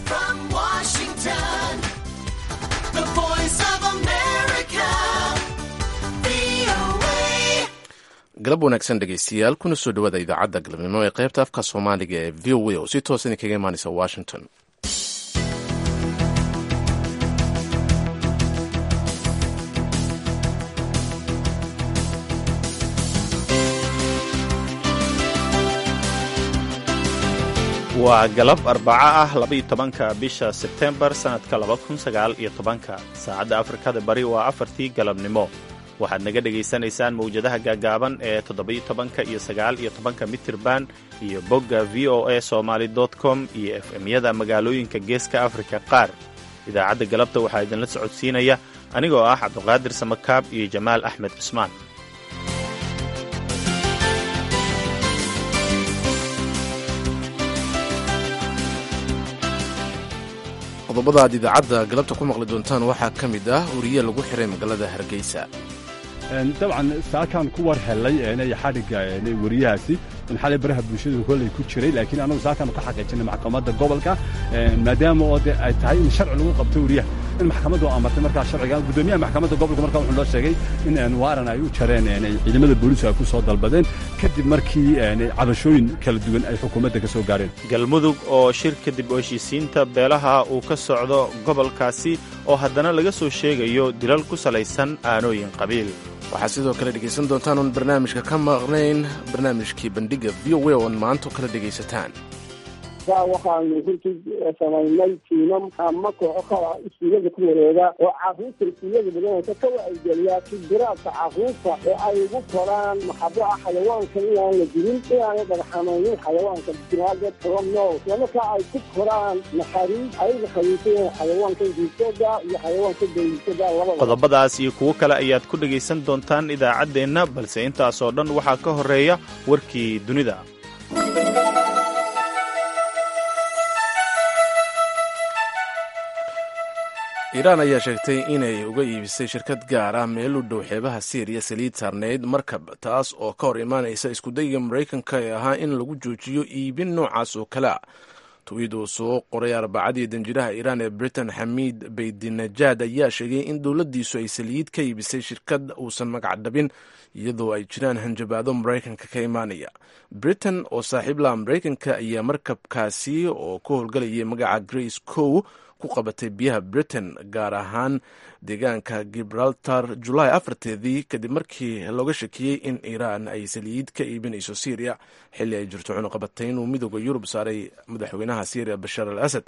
from Washington, the voice of America, VOA. galab wanaagsan dhegaystayaal kuna soo dhawaada idaacadda galabnimo ee qaybta afka soomaaliga ee v o a oo si toos idinkaga imaanaysa washington waa galab arbaco ah labaiyo tobanka bisha sebtembar sannadka laba kun sagaal iyo tobanka saacadda afrikada bari waa afartii galabnimo waxaad naga dhegaysanaysaan mawjadaha gaagaaban ee toddoba-iyo tobanka iyo sagaal iyo tobanka mitirban iyo bogga v o a somaly com iyo f m-yada magaalooyinka geeska afrika qaar idaacadda galabta waxaa idinla socodsiinaya anigoo ah cabduqaadir samakaab iyo jamaal axmed cusmaan qodobada aad idaacadda galabta ku maqli doontaan waxaa ka mid ah wariye lagu xiray magaalada hargeysa dabcan saakaan ku war helay eenay xadhigga eenay wariyahaasi in xalay baraha bulshadu kolley ku jiray laakiin anagu saakaan ka xaqiijinay maxkamadda gobolka maadaama oo de ay tahay in sharci lagu qabto wariyaha in maxkamaddu amartay markaa sharciga guddoomiyaha maxkamadda gobolka markaa wuxuu noo sheegay in waaran ay u jareen eenay ciidamada booliisku ay ku soo dalbadeen kadib markii eenay cabashooyin kala duwan ay xukuumadda ka soo gaareen galmudug oo shir kadib oo heshiisiinta beelaha uu ka socdo gobolkaasi oo haddana laga soo sheegayo dilal ku salaysan aanooyin qabiil waxaad sidoo kale dhegaysan doontaan oon barnaamijka ka maqnayn barnaamijkii bandhiga v o a oon maanto kala dhegaysataan waxaanu runtii samaynay tiimam ama kooxo kala iskuullada ku wareega oo caruurta iskuullada badanaysa ka wacyigeliyaa kibiraadka caruurta ee ay ugu koraan maxabo ah xayawaanka inaan la dilin inaanay dhagxamaynin xayawaanka binaadee kala nool isla markaa ay ku koraan naxariis ayaga khaliifayeen xayawaanka diisada iyo xayawaanka dayiisada labada qodobadaas iyo kuwo kale ayaad ku dhegaysan doontaan idaacaddeenna balse intaasoo dhan waxaa ka horreeya warkii dunida iiraan ayaa sheegtay inay uga iibisay shirkad gaar ah meel u dhow xeebaha siiriya saliid saarneyd markab taas oo ka hor imaanaysa iskudayga maraykanka ee ahaa in lagu joojiyo iibin noocaas oo kale a twiid uu soo qoray arbacadii danjiraha iiraan ee britain xamiid baydinajaad ayaa sheegay in dowladdiisu ay saliid ka iibisay shirkad uusan magac dhabin iyadoo ay jiraan hanjabaado maraykanka ka imaanaya britain oo saaxiib laha maraykanka ayaa markabkaasi oo ku howlgalayay magaca grace cow ku qabatay biyaha britain gaar ahaan deegaanka gibraltar julaay afarteedii kadib markii looga shakiyey in iiraan ay saliid ka iibinayso syriya xilli ay jirto cunuqabatayn uu midooda yurub saaray madaxweynaha syriya bashaar al asad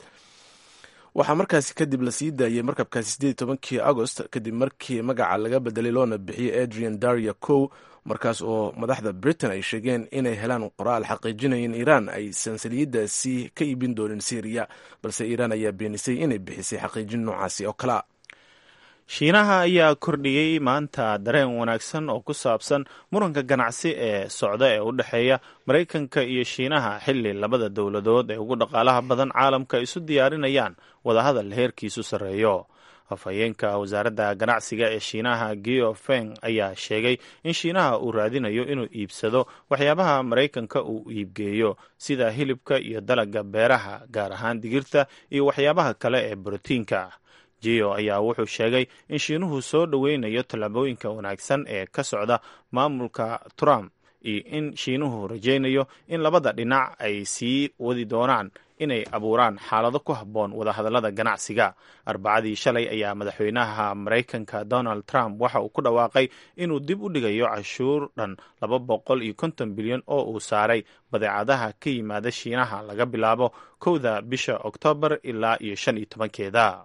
waxaa markaasi kadib la sii daayey markabkaasi sideed tobankii agost kadib markii magaca laga bedelay loona bixiyey adrian daria cow markaas oo madaxda britain ay sheegeen inay helaan qoraal xaqiijinaya in iiraan aysan saliiddaasi ka iibin doonin syriya balse iiraan ayaa beenisay inay bixisay xaqiijin noocaasi oo kalea shiinaha ayaa kordhiyey maanta dareen wanaagsan oo ku saabsan muranka ganacsi ee socda ee u dhexeeya maraykanka iyo shiinaha xilli labada dowladood ee ugu dhaqaalaha badan caalamka isu diyaarinayaan wadahadal heerkiisu sarreeyo afhayeenka wasaaradda ganacsiga ee shiinaha geo feng ayaa sheegay in shiinaha uu raadinayo inuu iibsado waxyaabaha maraykanka uu iibgeeyo sida hilibka iyo dalagga beeraha gaar ahaan digirta iyo waxyaabaha kale ee borotiinka geo ayaa wuxuu sheegay in shiinuhu soo dhoweynayo tallaabooyinka wanaagsan ee ka socda maamulka trump iyo in shiinuhu rajaynayo in labada dhinac ay sii wadi doonaan inay abuuraan xaalado ku habboon wadahadallada ganacsiga arbacadii shalay ayaa madaxweynaha maraykanka donald trump waxa uu ku dhawaaqay inuu dib u dhigayo cashuur dhan laba boqol iyo konton bilyan oo uu saaray badeecadaha ka yimaada shiinaha laga bilaabo kowda bisha oktoobar ilaa iyo shan iyo tobankeeda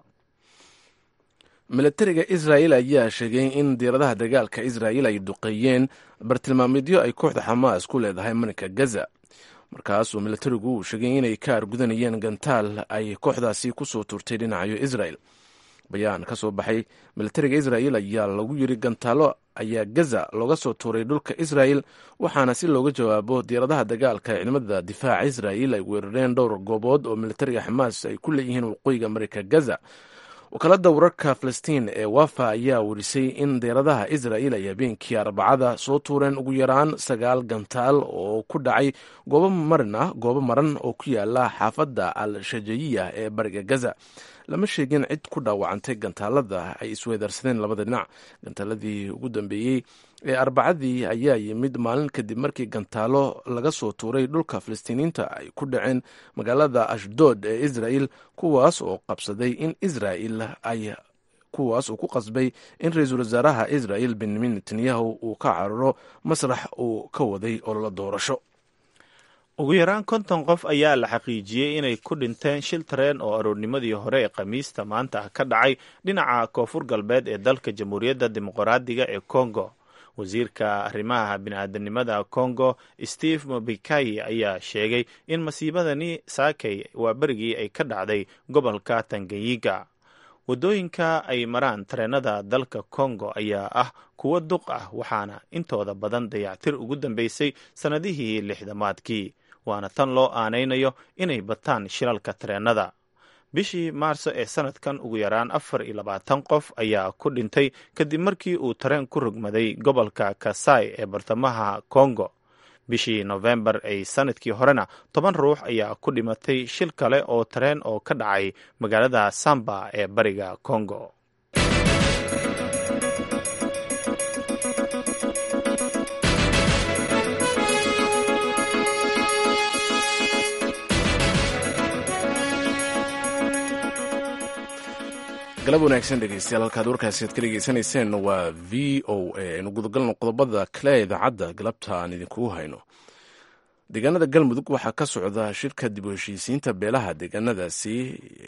milatariga israa'el ayaa sheegay in diiradaha dagaalka israa'el ay duqeeyeen bartilmaameedyo ay kooxda xamaas ku leedahay marinka gaza markaasuu milatarigu uu sheegay inay ka argudanayeen gantaal ay kooxdaasi ku soo turtay dhinacayo israel bayaan ka soo baxay milatariga israa'el ayaa lagu yiri gantaalo ayaa gaza looga soo tuuray dhulka israa'el waxaana si looga jawaabo diiradaha dagaalka ee ciidamada difaaca israa'el ay weerareen dhowr goobood oo militariga xamaas ay ku leeyihiin waqooyiga marinka gaza wakaaladda wararka falastiin ee wafa ayaa werisay in deeradaha israel ay habeenkii arbacada soo tuureen ugu yaraan sagaal gantaal oo ku dhacay goobo marin ah goobo maran oo ku yaala xaafadda al shajayiya ee bariga gaza lama sheegin cid ku dhaawacantay gantaalada ay isweedarsadeen labada dhinac gantaaladii ugu dambeeyey ee arbacadii ayaa yimid maalin kadib markii gantaalo laga soo tuuray dhulka falastiiniinta ay ku dhaceen magaalada ashdood ee israel kuwaas oo qabsaday in israel ay kuwaas uu ku qasbay in ra-iisul wasaaraha israel benyamin netanyahu uu ka cararo masrax uu ka waday ololo doorasho ugu yaraan konton qof ayaa la xaqiijiyey inay ku dhinteen shil tareen oo aroornimadii hore ee khamiista maanta ka dhacay dhinaca koonfur galbeed ee dalka jamhuuriyadda dimuqraadiga ee congo wasiirka arrimaha bini-aadanimada congo steve mobikayi ayaa sheegay in masiibadani saakay waa berigii ay ka dhacday gobolka tanganyiga waddooyinka ay maraan tareenada dalka congo ayaa ah kuwo duq ah waxaana intooda badan dayactir ugu dambeysay sannadihii lixdamaadkii waana tan loo aanaynayo inay bataan shilalka tareenada bishii maarso ee sanadkan ugu yaraan afar iyo labaatan qof ayaa ku dhintay kadib markii uu tareen ku rogmaday gobolka kasai ee bartamaha congo bishii nofembar ay sanadkii horena toban ruux ayaa ku dhimatay shil kale oo tareen oo ka dhacay magaalada samba ee bariga congo galab wanaagsan dhegeystayaal halkaad warkaasi aad ka dhegeysanayseen waa v o a aynu gudagalno qodobada kale ee idaacadda galabta aan idinkugu hayno deegaanada galmudug waxaa ka socda shirka dib u heshiisiinta beelaha deegaanadaasi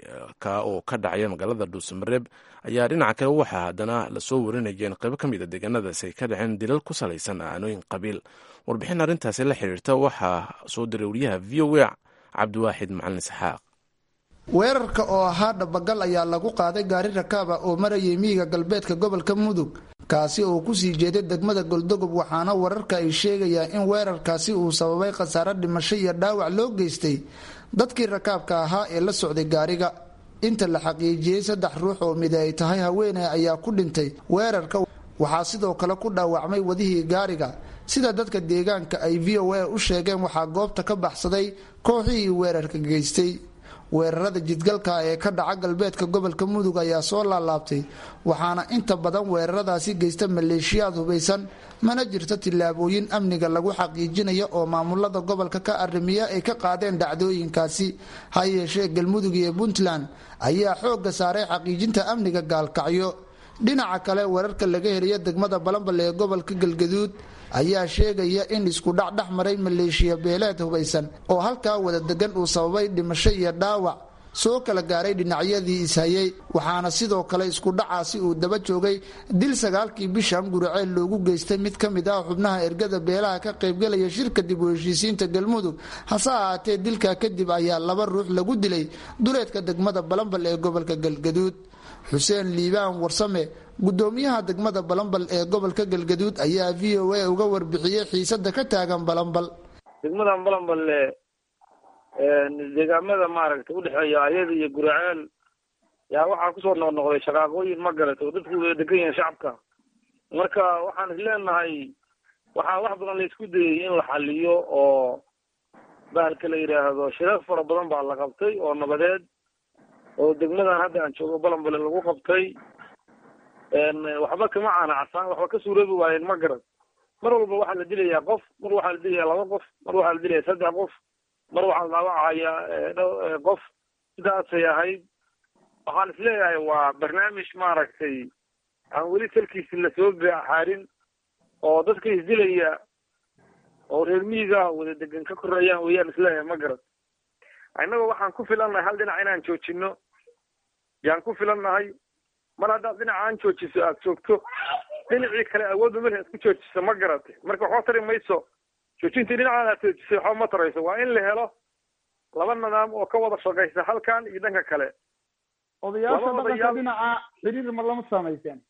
ka oo ka dhacaya magaalada dhuusamareeb ayaa dhinaca kale waxaa haddana lasoo warinaya in qaybo ka mid a deegaanadaasi ay ka dhaceen dilal ku salaysan aanooyin qabiil warbixin arrintaasi la xiriirta waxaa soo diray wariyaha v o a cabdiwaaxid macalin isxaaq weerarka oo ahaa dhabagal ayaa lagu qaaday gaari rakaaba oo marayay miyiga galbeedka gobolka mudug kaasi oo kusii jeeday degmada goldogob waxaana wararka ay sheegayaan in weerarkaasi uu sababay khasaare dhimasho iyo dhaawac loo geystay dadkii rakaabka ahaa ee la socday gaariga inta la xaqiijiyey saddex ruux oo mid ay tahay haweeney ayaa ku dhintay weerarka waxaa sidoo kale ku dhaawacmay wadihii gaariga sida dadka deegaanka ay v o a u sheegeen waxaa goobta ka baxsaday kooxihii weerarka geystay weerarada jidgalka ee ka dhaca galbeedka gobolka mudug ayaa soo laalaabtay waxaana inta badan weeraradaasi geysta maleeshiyaad hubaysan mana jirto tillaabooyin amniga lagu xaqiijinaya oo maamulada gobolka ka arrimiya ay ka qaadeen dhacdooyinkaasi ha yeeshee galmudug iyo puntland ayaa xoogga saaray xaqiijinta amniga gaalkacyo dhinaca kale weerarka laga heliya degmada balambal ee gobolka galgaduud ayaa sheegaya in isku dhac dhex maray maleeshiya beeleed hubaysan oo halkaa wada degan uu sababay dhimasho iyo dhaawac soo kala gaaray dhinacyadii ishayay waxaana sidoo kale isku dhacaasi uu daba joogay dil sagaalkii bishan guriceel loogu geystay mid ka mid ah xubnaha ergada beelaha ka qaybgalaya shirka dib u heshiisiinta galmudug hase ahaatee dilkaa kadib ayaa laba ruux lagu dilay duleedka degmada balambal ee gobolka galgaduud xuseen liibaan warsame gudoomiyaha degmada balambal ee gobolka galgaduud ayaa v o a uga warbixiyey xiisada ka taagan balambal degmadan balamballe deegaamada maaragtay udhexeeya ayada iyo guraceel yaa waxaa kusoo noqnoqday shaqaaqooyin ma garat oo dadku wada degan yahin shacabka marka waxaan is leenahay waxaa wax badan la isku dayay in la xaliyo oo bahalka la yidhaahdo shirar fara badan baa la qabtay oo nabadeed oo degmadan hadda aan joogo balambale lagu qabtay waxba kama caanacsaan waxba ka suuroobi waayeen ma garan mar walba waxaa la dilayaa qof mar waxaa la dilayaa laba qof mar waxaa la dilaya saddex qof mar waxaa la dhaawacaya qof sidaasay ahayd waxaan is leeyahay waa barnaamij maaragtay aan weli salkiisi lasoo xaarin oo dadka isdilaya oo reer miyiga wada degan ka koreeyaan weeyaan isleeyahay ma garan innagoo waxaan ku filannahay hal dhinac inaan joojino yaan ku filannahay mar haddaad dhinaca aan joojiso aada joogto dhinacii kale awoodba mel aad ku joojiso ma garatay marka waxba tari mayso joojintii dhinacaan aad joojisay waxba ma tarayso waa in la helo laba nidaam oo ka wada shaqaysa halkan iyo dhanka kale odayaasha dhaqanka dhinaca xiriir ma lama samayseen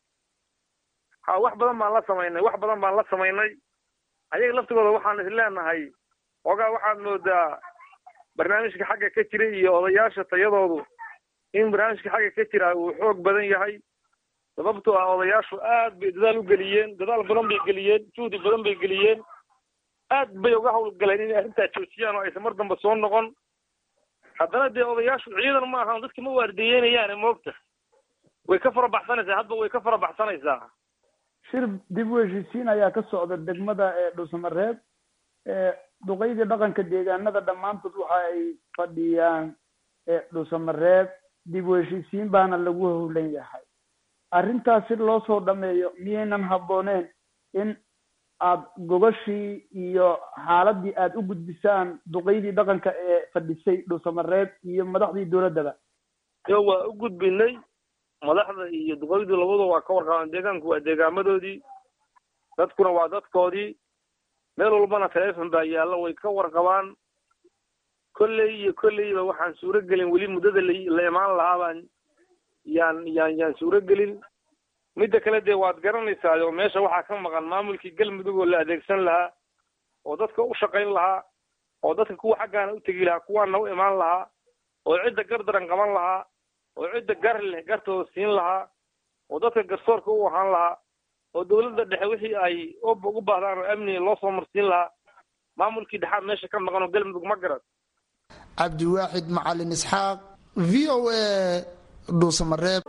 ha wax badan baan la samaynay wax badan baan la samaynay ayaga laftigooda waxaan is leenahay ogaa waxaad moodaa barnaamijka xagga ka jiray iyo odayaasha tayadoodu in barnaamijka xagga ka jira uu xoog badan yahay sababtoo ah odayaashu aad bay dadaal u geliyeen dadaal badan bay geliyeen juhdi badan bay geliyeen aad bay uga hawlgaleen inay arrintaa joojiyaan oo aysan mar dambe soo noqon haddana dee odayaashu ciidan ma ahan dadka ma waardiyeynayaan moogta way ka farabaxsanaysaa hadba way ka farabaxsanaysaa shir dib u heshiisiin ayaa ka socda degmada ee dhuusamareeb duqeydii dhaqanka deegaanada dhammaantood waxa ay fadhiyaan dhuusamareeb dib u heshiisiin baana lagu howlan yahay arrintaas si loo soo dhameeyo miyaynan habbooneen in aad gogashii iyo xaaladii aad u gudbisaan duqeydii dhaqanka ee fadhisay dhuusamareeb iyo madaxdii dowladdaba yo waa u gudbinay madaxda iyo duqeydu labadu waa ka warqabaan deegaanku waa deegaamadoodii dadkuna waa dadkoodii meel walbana telefon baa yaalla way ka warqabaan kolley iyo kolleyba waxaan suuro gelin weli muddada la la imaan lahaa baan yaan yaan yaan suuro gelin midda kale dee waad garanaysaa oo meesha waxaa ka maqan maamulkii galmudug oo la adeegsan lahaa oo dadka u shaqayn lahaa oo dadka kuwa xaggaana u tegi lahaa kuwaana u imaan lahaa oo cidda gardaran qaban lahaa oo cidda gar leh gartooda siin lahaa oo dadka garsoorka u ahaan lahaa oo dawladda dhexe wixii ay ugu baahdaan oo amniga loo soo marsiin lahaa maamulkii dhexaad meesha ka maqan oo galmudug ma garad cabdiwaaxid macalin isxaaq v o a dhuusamareeb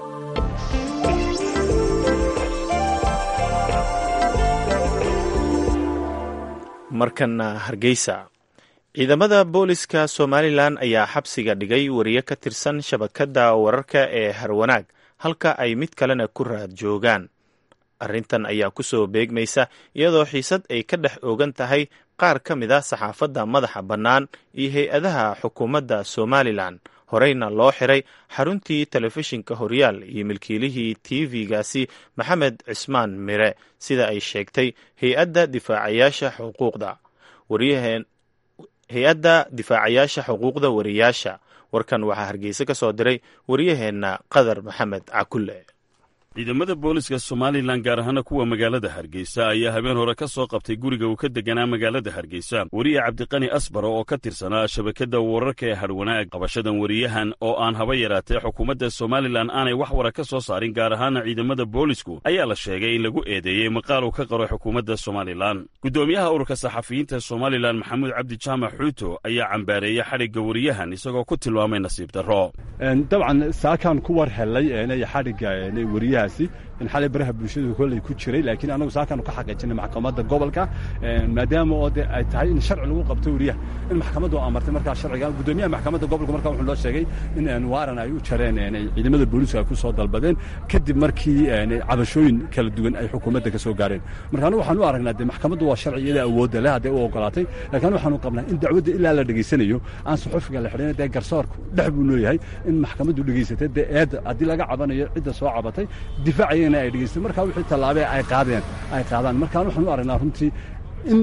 markana hargeysa ciidamada booliska somalilan ayaa xabsiga dhigay wariye ka tirsan shabakadda wararka ee harwanaag halka ay mid kalena ku raad joogaan arrintan ayaa kusoo beegmaysa iyadoo xiisad ay ka dhex ogan tahay qaar ka mid a saxaafadda madaxa bannaan iyo hay-adaha xukuumadda somalilan horeyna loo xiray xaruntii telefishinka horyaal iyo milkiilihii tv-gaasi maxamed cismaan mire sida ay sheegtay hay-adda difaacayaasha xuquuqda waryaheen hay-adda difaacayaasha xuquuqda wariyaasha warkan waxaa hargeysa ka soo diray waryaheenna qadar maxamed cakulle ciidamada booliska somalilan gaar ahaana kuwa magaalada hargeysa ayaa habeen hore ka soo qabtay guriga uu ka deganaa magaalada hargeysa weriye cabdiqani asbaro oo ka tirsanaa shabakadda wararka ee hadhwanaag qabashadan weriyahan oo aan haba yaraatee xukuumadda somalilan aanay wax wara ka soo saarin gaar ahaana ciidamada boolisku ayaa la sheegay in lagu eedeeyey maqaal uu ka qaro xukuumadda somalilan guddoomiyaha ururka saxafiyiinta somalilan maxamuud cabdi jaamac xuuto ayaa cambaareeyey xadhigga weriyahan isagoo ku tilmaamay nasiib darro dabcan saakaan ku war helay xadhigga weriyahaasi in xalay baraha bulshadu kolley ku jiray laakiin anagu saakaan ka xaqiijinay maxkamadda gobolka maadaama oo de ay tahay in sharci lagu qabto weriyaha in maxkamaddu amartay markaa sharciga guddoomiyaha maxkamadda gobolka markaa wuxuu loo sheegay in waaran ay u jareen ciidamada booliska ay ku soo dalbadeen kadib markii cabashooyin kala duwan ay xukuumadda ka soo gaareen marka anagu waxaan u aragnaa de maxkamaddu waa sharci iyada awoodda leh hadday u ogolaatay laakiin waxaanu qabnaa in dacwadda ilaa la dhegaysanayo aan suxufiga la xidhin dee garsoorku dhex buu leeyahay in maxkamaddu dhegaysatay dee eedda haddii laga cabanayo cidda soo cabatay difaacayana ay dhegaysteen markaa wixii tallaabee ay qaadeen ay qaadaan markaan waxaan u aragnaa runtii in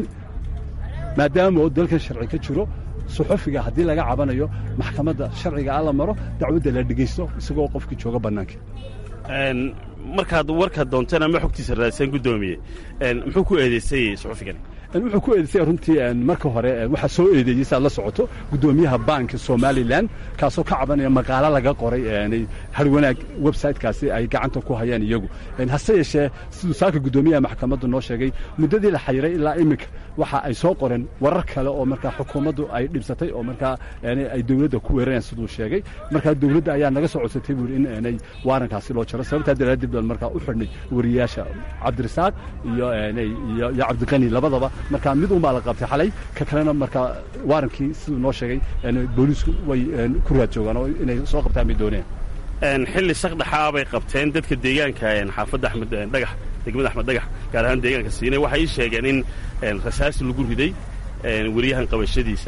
maadaama oo dalkan sharci ka jiro suxufiga haddii laga cabanayo maxkamadda sharciga a la maro dacwadda la dhegaysto isagoo qofkii jooga bannaanka markaad warkaad doonteen ama xogtiisa raadiseen guddoomiye muxuu ku eedeysay suxufigani wuxuu ku eedeysay runtii marka hore waxaa soo eedeeyey saad la socoto guddoomiyaha baanka somalilan kaasoo ka cabanaya maqaalo laga qoray harwanaag websitekaasi ay gacanta ku hayaan iyagu hase yeeshee siduu saaka guddoomiyaha maxkamaddu noo sheegay muddadii la xayiray ilaa iminka waxa ay soo qoreen warar kale oo markaa xukuumaddu ay dhibsatay oo markaa ay dowladda ku weerarayaan siduu sheegay markaa dowladda ayaa naga soo codsatay buuri in inay waarankaasi loo jaro sababtaa daraaddeed baan markaa u xidhnay wariyaasha cabdirasaaq iyo iyo cabdiqani labadaba markaa mid unbaa la qabtay xalay ka kalena markaa waarankii siduu noo sheegay booliisku way ku raad joogaan oo inay soo qabtaan bay dooneen xilli shaqdhaxaa bay qabteen dadka deegaanka xaafadda axmed dhagax degmada axmed dhagax gaar ahaan deegaanka siinay waxay ii sheegeen in rasaasi lagu riday weriyahan qabashadiisa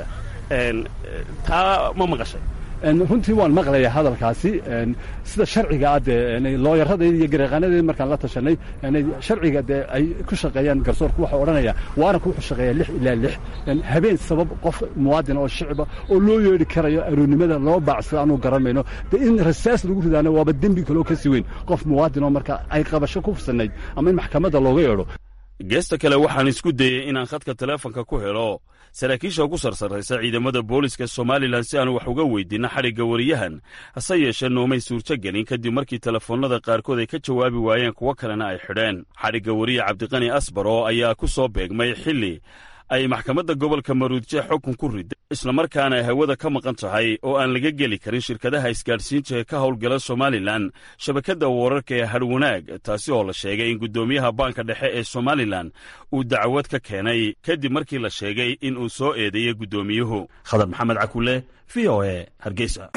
taa ma maqashay runtii waan maqlaya hadalkaasi sida sharciga ah dee looyaradayda iyo gareeqaanadeeda markaan la tashanay sharciga dee ay ku shaqeeyaan garsoorku waxaa odhanaya waaranku wuxuu shaqeeyaa lix ilaa lix habeen sabab qof muwaadin oo shicba oo loo yeedhi karayo aroonnimada loo baacsada aanu garanmayno dee in rasaas lagu ridaana waaba dembi kaloo ka si weyn qof muwaadin oo marka ay qabasho ku fursanayd ama in maxkamadda looga yeedho geesta kale waxaan isku dayey inaan khadka teleefonka ku helo saraakiisha ugu sarsarraysa ciidamada booliska somalilan si aan wax uga weydiinno xadhigga wariyahan hase yeeshee noomay suurtogelin kadib markii telefoonnada qaarkood ay ka jawaabi waayeen kuwo kalena ay xidheen xadhigga wariye cabdiqani asbaro ayaa ku soo beegmay xilli ay maxkamadda gobolka maruudje xukun ku riday islamarkaana ay hawada ka maqan tahay oo aan laga geli karin shirkadaha isgaadhsiinta ee ka howlgala somalilan shabakadda wararka ee hadhwanaag taasi oo la sheegay in guddoomiyaha baanka dhexe ee somalilan uu dacwad ka keenay kadib markii la sheegay in uu soo eedeeyey guddoomiyuhu khadar maxamed cakule v o e hargeysa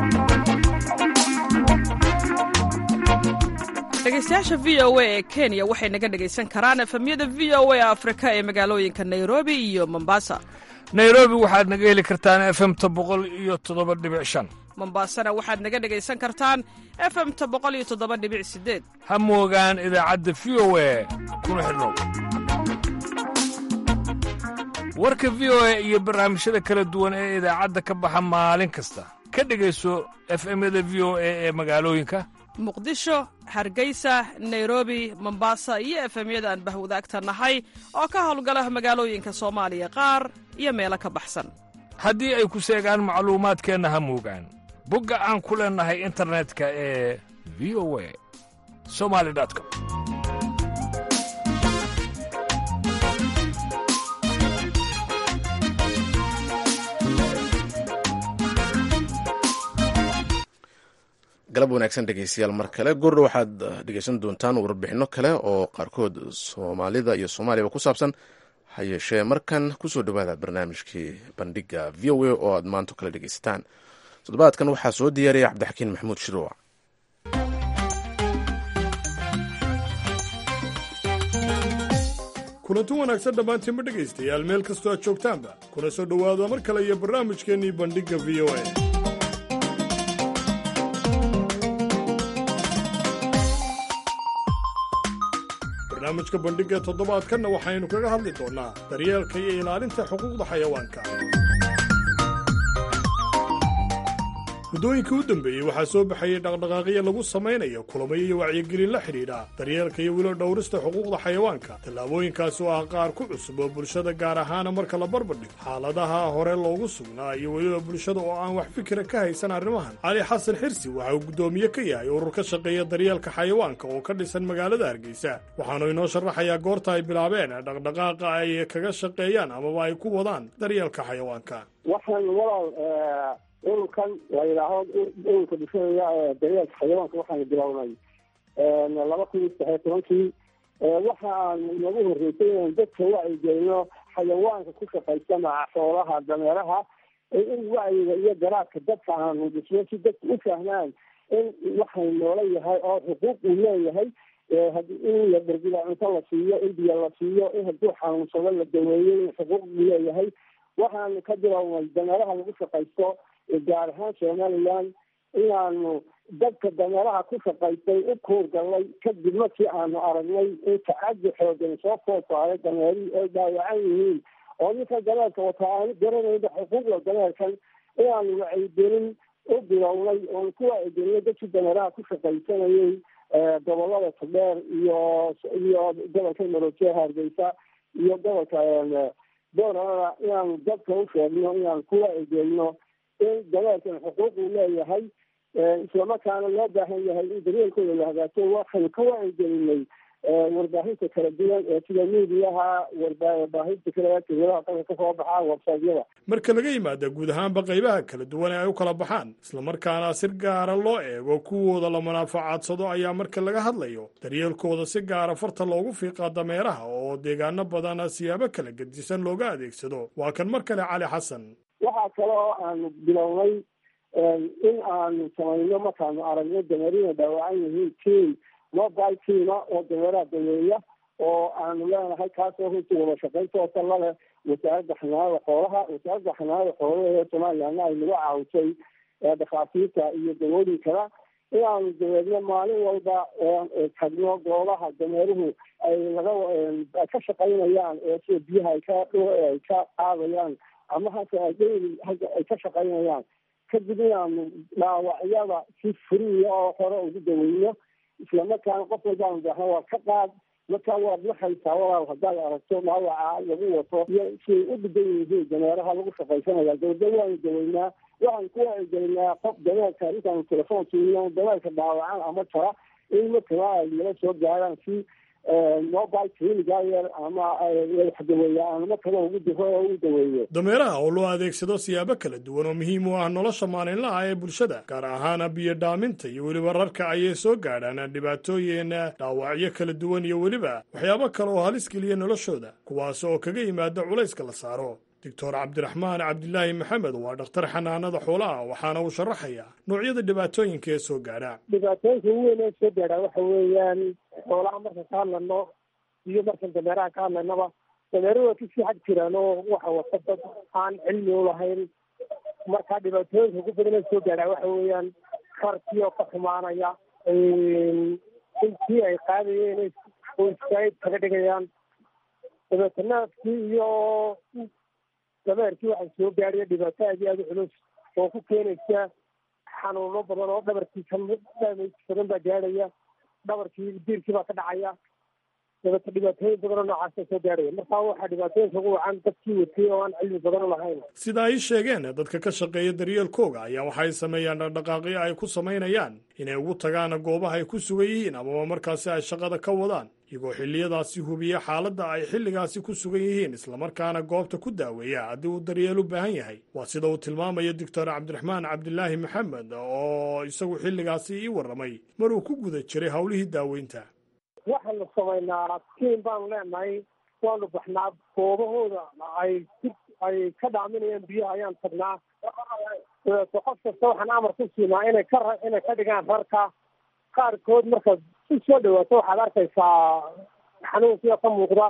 dhegeystayaasha v o a ee kenya waxay naga dhegaysan karaan efemyada v o a afrika ee magaalooyinka nairobi iyo mombasa nairobi waxaad naga heli kartaan efemta boqol iyo toddoba dhibic shan mombasana waxaad naga dhegaysan kartaan efemta boqol iyo toddoba dhibic sideed ha moogaan idaacadda v o a kuna xidhnow warka v o a iyo barnaamijyada kala duwan ee idaacadda ka baxa maalin kasta ka dhegayso efemyada v o a ee magaalooyinka muqdisho hargeysa nairobi mombasa iyo efemyada aan bahwadaagta nahay oo ka howlgala magaalooyinka soomaaliya qaar iyo meelo ka baxsan haddii ay ku seegaan macluumaadkeenna ha moogaan bogga aan ku leennahay internetka ee v o a somali com galab wanaagsan dhegeystayaal mar kale goordha waxaad dhegeysan doontaan warbixinno kale oo qaarkood soomaalida iyo soomaaliyaba ku saabsan ha yeeshee markan kusoo dhowaada barnaamijkii bandhiga v o a oo aad maanto kale dhegeysataan toddobaadkan waxaa soo diyaariyay cabdixakiin maxamuud shiruuc kulanti wanaagsan dhammaantiinma dhegaystayaal meel kastoo aad joogtaanba kuna soo dhowaada mar kale iyo barnaamijkeennii bandhigga v o a barnaamijka bandhigga toddobaadkanna waxaynu kaga hadli doonnaa daryeelka iyo ilaalinta xuquuqda xayawaanka muddooyinkii u dambeeyey waxaa soo baxayey dhaqdhaqaaqyo lagu samaynayo kulamo iyo wacyigelin la xidhiidha daryeelka iyo wilo dhowrista xuquuqda xayawaanka tallaabooyinkaasi oo ah qaar ku cusub oo bulshada gaar ahaana marka la barbardhigo xaaladaha hore loogu sugnaa iyo weliba bulshada oo aan wax fikira ka haysan arrimahan cali xasan xirsi waxa uu guddoomiye ka yahay urur ka shaqeeya daryeelka xayawaanka oo ka dhisan magaalada hargeysa waxaanu inoo sharaxayaa goorta ay bilaabeen dhaqdhaqaaqa ay kaga shaqeeyaan amaba ay ku wadaan daryeelka xayawaanka waxaan walaal ururkan la yidhaaho ururka bulshada daryeelka xayawaanka waxaanu bilownay laba kun iyo saddexiyo tobankii waxa aan nagu horreysay inaan dadka wacyigelino xayawaanka ku shaqaysana xoolaha dameeraha in wacyiga iyo garaadka dadka aanu dhisno si dadka u fahmaan in waxay noola yahay oo xuquuq uu leeyahay in la dhergida cunto la siiyo in biyo la siiyo in hadduu xanuunsado la daweeyo in xuquuq uu leeyahay waxaanu ka bilownay dameeraha lagu shaqaysto gaar ahaan somaliland inaanu dadka dameeraha ku shaqaystay u kuurgalnay kadib markii aanu aragnay in tacadi xoogan soo foosaaray dameerihii ay dhaawacan yihiin oo ninka dameerka wataa aanu garanayba xuquuqda dameerkan inaanu wacyigelin u bilownay oonu ku wacyigelinay dadkii dameeraha ku shaqaysanayay gobolada tubdheer iyo iyo gobolka maroojeha hargeysa iyo gobolka boorana inaanu dadka u sheegno inaanu ku wacyigelino in dameerkan xuquuq uu leeyahay islamarkaana loo baahan yahay in daryeelkooda la hagaajo waxaynu ka wacyigelinay warbaahinta kala duwan ee sida miidiyaha warbaahinta kale tiradaha dalka kasoo baxa websaytyada marka laga yimaada guud ahaanba qaybaha kala duwan ee ay u kala baxaan islamarkaana si gaara loo eego kuwooda la munaafacadsado ayaa marka laga hadlayo daryeelkooda si gaara farta loogu fiiqaa dameeraha oo deegaano badan siyaabo kala gedisan looga adeegsado waa kan mar kale cali xasan waxaa kale oo aanu bilownay in aanu samayno markaanu aragno dameerina dhaawacan yihiin team mobile teama oo dameeraha daweeya oo aanu leenahay kaasoo runtii wada shaqaynta oo kala leh wasaaradda xanaanada xoolaha wasaaradda xanaanada xoolaha ee somalilandna ay nagu caawisay dhakhaatiirta iyo dawooyinkana inaanu daweedno maalin walba tagno goobaha dameeruhu ay laga ay ka shaqaynayaan ee sida biyaha ay ka ay ka qaadayaan ama hase adeyli ay ka shaqaynayaan kadib inaanu dhaawacyada si furiya oo hore ugu daweyno islamarkaana qof walbaanu baahna waa ka qaad marka waad waxaysaa walaal haddaad aragto dhaawaca lagu wato iyo siay u dhigan yihiin dameeraha lagu shaqaysanaya dawda waanu daweynaa waxaan ku wacyigelinaa qof dameerka intaanu telefoon siino dameerka dhaawacan ama jara in markaba ay nala soo gaaraan si mobile clinic ama waxdaweeya aan markaba ugu diro oo ugu daweeyo dameeraha oo loo adeegsado siyaabo kala duwan oo muhiim u ah nolosha maalinlaha ee bulshada gaar ahaan biyo dhaaminta iyo weliba rarka ayay soo gaadhaan dhibaatooyin dhaawacyo kala duwan iyo weliba waxyaabo kale oo halis geliya noloshooda kuwaas oo kaga yimaada culayska la saaro doctor cabdiraxmaan cabdilaahi maxamed waa dhakhtar xanaanada xoolaha waxaana uu sharaxayaa noocyada dhibaatooyinka ee soo gaadha dhibaatooyinka ugu weyn ee soo gaadha waxa weeyaan xoolaha markaan ka hadlayno iyo markaan dameeraha ka hadlaynaba dameeruhu waa kasii xag jiraan oo waxa wata dad aan cilmi u lahayn marka dhibaatooyinka ugu badan ee soo gaadha waxa weeyaan karkii oo ka xumaanaya intii ay qaadayeen oo iskaayid kaga dhigayaan dabeetanaadkii iyo dameerkii waxaa soo gaadhaya dhibaato aad iyo aada u culus oo ku keenaysa xanuuno badan oo dhabarkii ka damage badan baa gaadhaya dhabarkii diirkii baa ka dhacaya dabeeta dhibaatooyin badan oo noocaasa soo gaadhaya marka waxaa dhibaatooyinka ugu wacan dadkii watay oo aan cilmi badan u lahayn sida ay sheegeen dadka ka shaqeeya daryeelkooga ayaa waxay sameeyaan dhaqdhaqaaqyo ay ku samaynayaan inay ugu tagaan goobaha ay ku sugan yihiin amaba markaasi ay shaqada ka wadaan iyagoo xilliyadaasi hubiya xaaladda ay xilligaasi ku sugan yihiin islamarkaana goobta ku daaweeya haddii uu daryeel u baahan yahay waa sida uu tilmaamaya doctor cabdiraxmaan cabdilaahi maxamed oo isagu xilligaasi ii warramay maruu ku guda jiray howlihii daaweynta waxaanu samaynaa tiim baanu leenahay waanu baxnaa goobahooda ay ay ka dhaaminayaan biyaha ayaan tagnaa dabeeto qof kasta waxaan amar ku siinaa inay ka inay ka dhigaan rarka qaarkood markaad si soo dhawaato waxaad arkaysaa xanuunkiio ka muuqda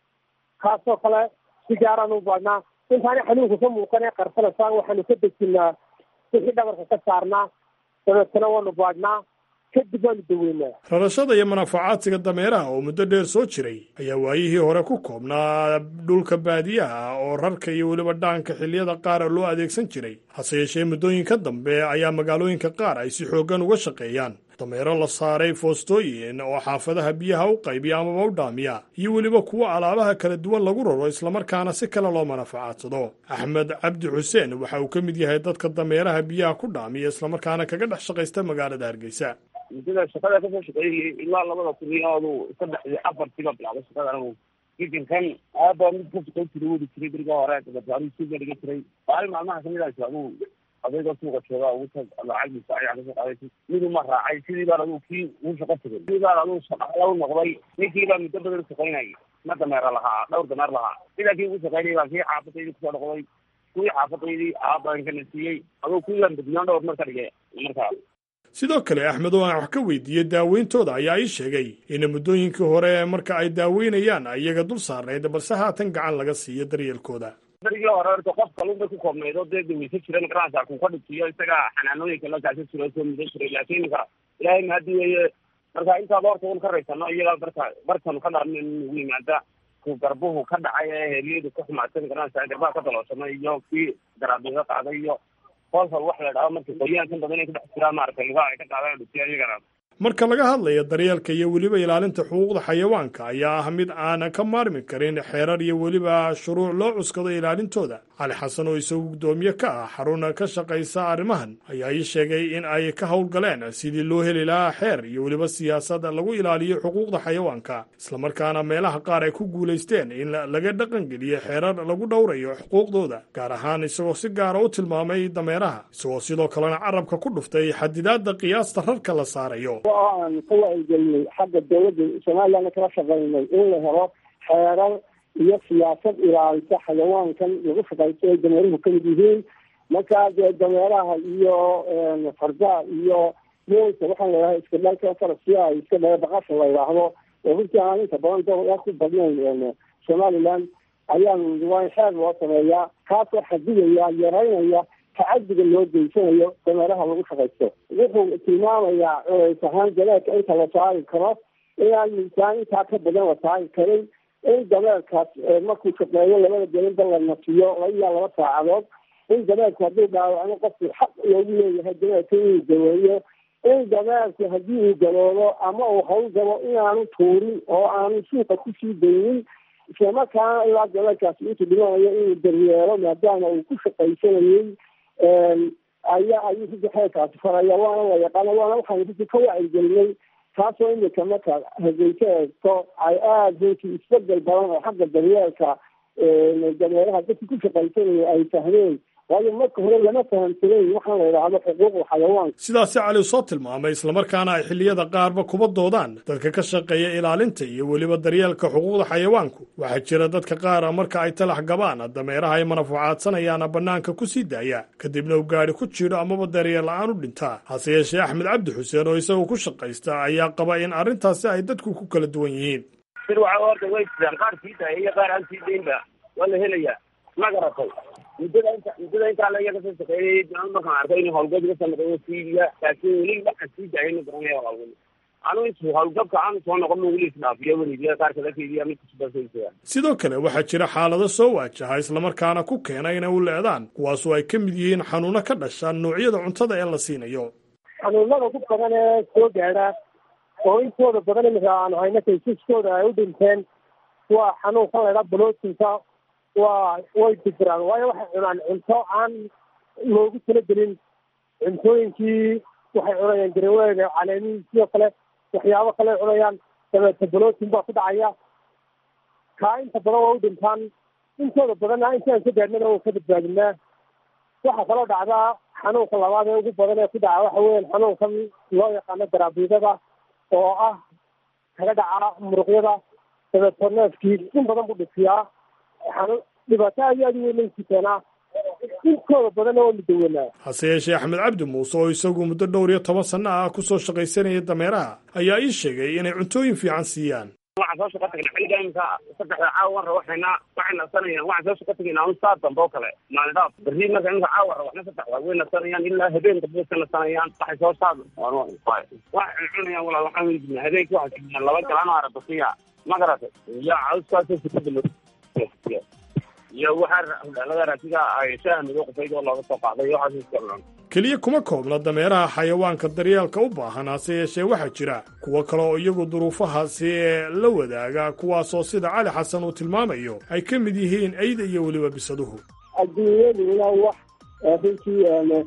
kaasoo kale si gaaraan u baadhnaa intaani xanuunka ka muuqan ee qarsanaysaa waxaanu ka dejinaa wixii dhabarka ka saarnaa dabeetana waanu baadhnaa kadib waanu daweynaa rarashada iyo manaafacaadsiga dameeraha oo muddo dheer soo jiray ayaa waayihii hore ku koobnaa dhulka baadiyaha oo rarka iyo weliba dhaanka xilliyada qaar loo adeegsan jiray hase yeeshee muddooyinka dambe ayaa magaalooyinka qaar ay si xooggan uga shaqeeyaan dameero la saaray foostooyin oo xaafadaha biyaha u qaybiya amaba u dhaamiya iyo weliba kuwo alaabaha kala duwan lagu raro islamarkaana si kale loo manafacaadsado axmed cabdi xuseen waxa uu ka mid yahay dadka dameeraha biyaha ku dhaamiya islamarkaana kaga dhex shaqaysta magaalada hargeysa muddada shaqada kasoo shaqeeyay ilaa labada kun iyo adu saddexdii afartiiba bilaabay shaqada anigu gigankan aaba mid ka shaqayn jiray wadi jiray beriga hore dabeetaaru suuga dhiga jiray maalin maalmaha kamid ah adigu adayga suuqa jooga ugu tag lacagdiisa ayaa kasoo qaaday miduma raacay sidii baan adigu kii ugu shaqo tegay sidii baan adigu shaqala u noqday ninkii baa muddo badan shaqaynayay ma dameera lahaa dhowr dameer lahaa sidaa kii ugu shaqaynayay baan kii xaafadaydii kusoo noqday kuwii xaafadaydii aabankana siiyey adigu kuwii baan badnaan dhowr mar ka dhigay markaas sidoo kale axmed oo aan wax ka weydiiyey daaweyntooda ayaa ii sheegay in muddooyinkii hore marka ay daaweynayaan iyaga dul saarnayd balse haatan gacan laga siiyo daryeelkooda darigii hore horta qof kalun bay ku koobnayd oo dee daweysa jira magaranaysa ku ka dhigtiyo isaga xanaanooyinka la kaasa jiro soo mudan jiray laakiin ninka ilaahay mahadi weeye marka intaad horta un ka raysano iyaga marka markanu ka dhaarna nagu yimaada ku garbuhu ka dhacay ee heelyadu ka xumaatay magaranaysa garbaha ka dalooshamay iyo kii garaabiga qaaday iyo kolfal wax la dhaho marka qoyaankan badan ay ku dhex jiraan maaragtay lugaha ay ka qaadaan dhutiya iyagana marka laga hadlayo daryeelka iyo weliba ilaalinta xuquuqda xayawaanka ayaa ah mid aanan ka maarmi karin xeerar iyo weliba shuruuc loo cuskado ilaalintooda cali xasan oo isagu guddoomiye ka ah xaruna ka shaqaysa arrimahan ayaa ii sheegay in ay ka howlgaleen sidii loo heli lahaa xeer iyo weliba siyaasad lagu ilaaliyo xuquuqda xayawaanka islamarkaana meelaha qaar ay ku guulaysteen in laga dhaqangeliyo xeerar lagu dhowrayo xuquuqdooda gaar ahaan isagoo si gaara u tilmaamay dameeraha isagoo sidoo kalena carabka ku dhuftay xadidaadda qiyaasta rarka la saarayo oo aan ka wacyigelinay xagga dawladda somalilandna kala shaqaynay in la helo xeerar iyo siyaasad ilaalisa xayawaankan lagu shaqaysto ay dameeruhu kamid yihiin markaa dee dameeraha iyo fardaha iyo moolka waxaan ladhahay iska dhalka farasiya ay iska dhala baqasha la yidhaahdo oo runtii aan inta badan dooa ku badnayn somaliland ayaan waa in xeer loo sameeyaa kaasoo xadidaya yaraynaya tacadiga loo geysanayo dameeraha lagu shaqaysto wuxuu tilmaamayaa culays ahaan galeedka inta la saari karo inaan miisaan intaa ka badan la saari karin in dameerkaas markuu shaqeeyo labada gelinba la nasiyo laba ilaa laba saacadood in dameerku hadduu dhaawacno qofku xaq loogu leeyahay dameerka inuu daweeyo in dameerku haddii uu galoobo ama uu hawl galo inaanu tuurin oo aanu suuqa kusii daynin islamarkaana ilaa dameerkaasi intuu dhimanayo inuu daryeelo maadaama uu ku shaqaysanayey ayaa ayuu runtii xeerkaasi faraya waana la yaqaana waana waxaan runtii ka wacyigelinay taasoo imika marka hargeysa eegto ay aada runtii isbedel badan oo xagga daryeelka dameeraha dadkii ku shaqaysanaya ay fahmeen waayo marka hore lama fahamsanayn waxaan la idhaahdo xuquuqda xayawaanka sidaasi cali soo tilmaamay islamarkaana ay xilliyada qaarba kuba doodaan dadka ka shaqeeya ilaalinta iyo weliba daryeelka xuquuqda xayawaanku waxaa jira dadka qaara marka ay talax gabaan dameeraha ay manafucaadsanayaan bannaanka ku sii daaya kadibna uu gaadhi ku jiro amaba daryeel la-aan u dhintaa hase yeeshee axmed cabdi xuseen oo isagu ku shaqaysta ayaa qaba in arrintaasi ay dadku ku kala duwan yihiin sir waxa horta way jiraan qaar sii daaya iyo qaar aan sii daynba waa la helayaa ma garatay muddada inta muddada intaa la iyaga soo shaqeeyay markaan arkay inuu hawlgab ka sameeyo siidiya laakiin weli waxaan sii daayay ma garanaya hawlgab anu intu hawlgabka aan soo noqon weli isdhaafiyo weligiya qaar kala keydiya mid kusubasaysaa sidoo kale waxaa jira xaalado soo waajaha islamarkaana ku keena inay u leedaan kuwaasoo ay ka mid yihiin xanuuno ka dhasha noocyada cuntada ee la siinayo xanuunada ku badan ee soo gaadha oo intooda badan imika aanu hayno kaysaskooda ay u dhinteen waa xanuunkan la ydhaha blootinka waa way dibiraan waayo waxay cunaan cunto aan loogu talagelin cuntooyinkii waxay cunayaan garaweega caleemihii sidoo kale waxyaabo kale cunayaan dabeete blootin baa ku dhacaya kaa inta badan waa u dhintaan intooda badanna intaan ka gaadhnana waa ka badbaadinaa waxaa kaloo dhacdaa xanuunka labaad ee ugu badan ee ku dhaca waxa weeyaan xanuunkan loo yaqaano garaabiidada oo ah kaga dhaca muruqyada dabeeto neefkii in badan buu dhisiyaa xanuun dhibaato aad iyo aad u weyn laysii keenaa intooda badanna waa mudawanaa hase yeeshee axmed cabdi muuse oo isagu muddo dhowr iyo toban sanno ah kusoo shaqaysanaya dameeraha ayaa ii sheegay inay cuntooyin fiican siiyaan waxaan soo shaqa tagnaa xilliga imika saddexda caawa wan rawaxayna waxay nasanayaan waxaan soo shaqa tagaynaa un saa dambe oo kale maalin dhaaf berri marka imika caawa rawaxna saddex waa way nasanayaan ilaa habeen dambe way ka nasanayaan waxay soo saad waxay cunayaan walaal waxaan weydinaa habeenkii waxay siiyaan laba galaan oo arabasiya ma garatay iyo cawskaasoo sukada loo iyo waxaa laga raatiga ay shaaha madow qufayd oo looga soo qaaday iyo waxaas iska cunaan keliya kuma koobna dameeraha xayawaanka daryeelka u baahan hase yeeshee waxaa jira kuwo kale oo iyagu duruufahaasi ee la wadaaga kuwaasoo sida cali xasan uu tilmaamayo ay ka mid yihiin ayda iyo weliba bisaduhu adduunyaduna wax runtii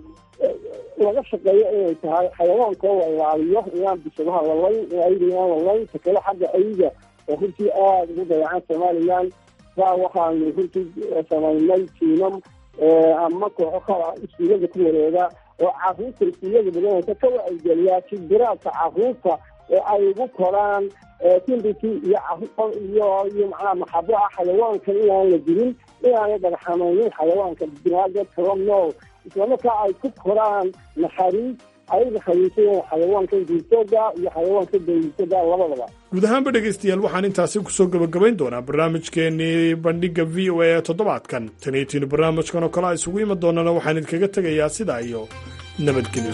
laga shaqeeyo inay tahay xayawaanka oo la ilaaliyo inaan bisadaha lalayn ayda inaan lalayn takale xagga ayda oo runtii aada ugu dayacan somalilan saa waxaanu runtii samaynay tiimam ama kooxo kala iskuullada ku wareega oo caruurta iskuullada badanaysa ka wacigeliyaa jibiraadka caruurta ee ay ugu koraan timbiki iyo iyo iyo macnaha maxabo ah xayawaanka inaan la dilin inaanay dhagxamaynin xayawaanka binaadadka nool islamarkaa ay ku koraan naxariis ay naxariisayeen xayawaanka diirtooga iyo xayawaanka dawlisaga labadaba guud ahaanba dhegaystayaal waxaan intaasi kusoo gebagabayn doonaa barnaamijkeenii bandhigga v o a ee toddobaadkan taniitiinu barnaamijkan oo kale a isugu imi doonana waxaan idinkaga tegayaa sidaa iyo nabadgelyo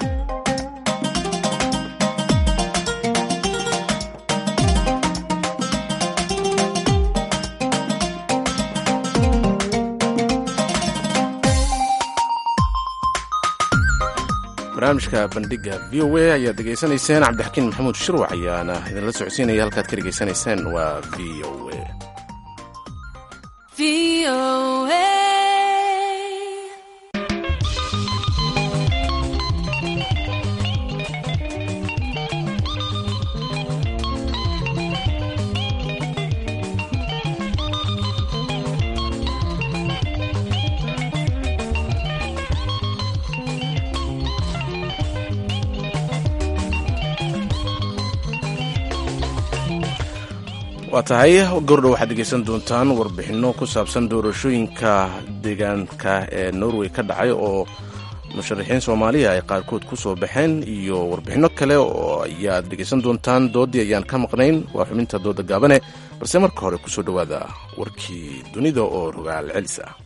barnaamijka bandhigga v o a ayaad degeysanayseen cabdixakiin maxamuud shirwac ayaana idinla socodsiinaya halkaad ka dhegaysanayseen waa v o a waa tahay gordhow waxaad dhegeysan doontaan warbixinno ku saabsan doorashooyinka deegaanka ee norway ka dhacay oo musharaxiin soomaaliya ay qaarkood ku soo baxeen iyo warbixinno kale oo ayaad dhegeysan doontaan doodii ayaan ka maqnayn waa xubinta dooda gaabane balse marka hore kusoo dhowaada warkii dunida oo rogaal celis ah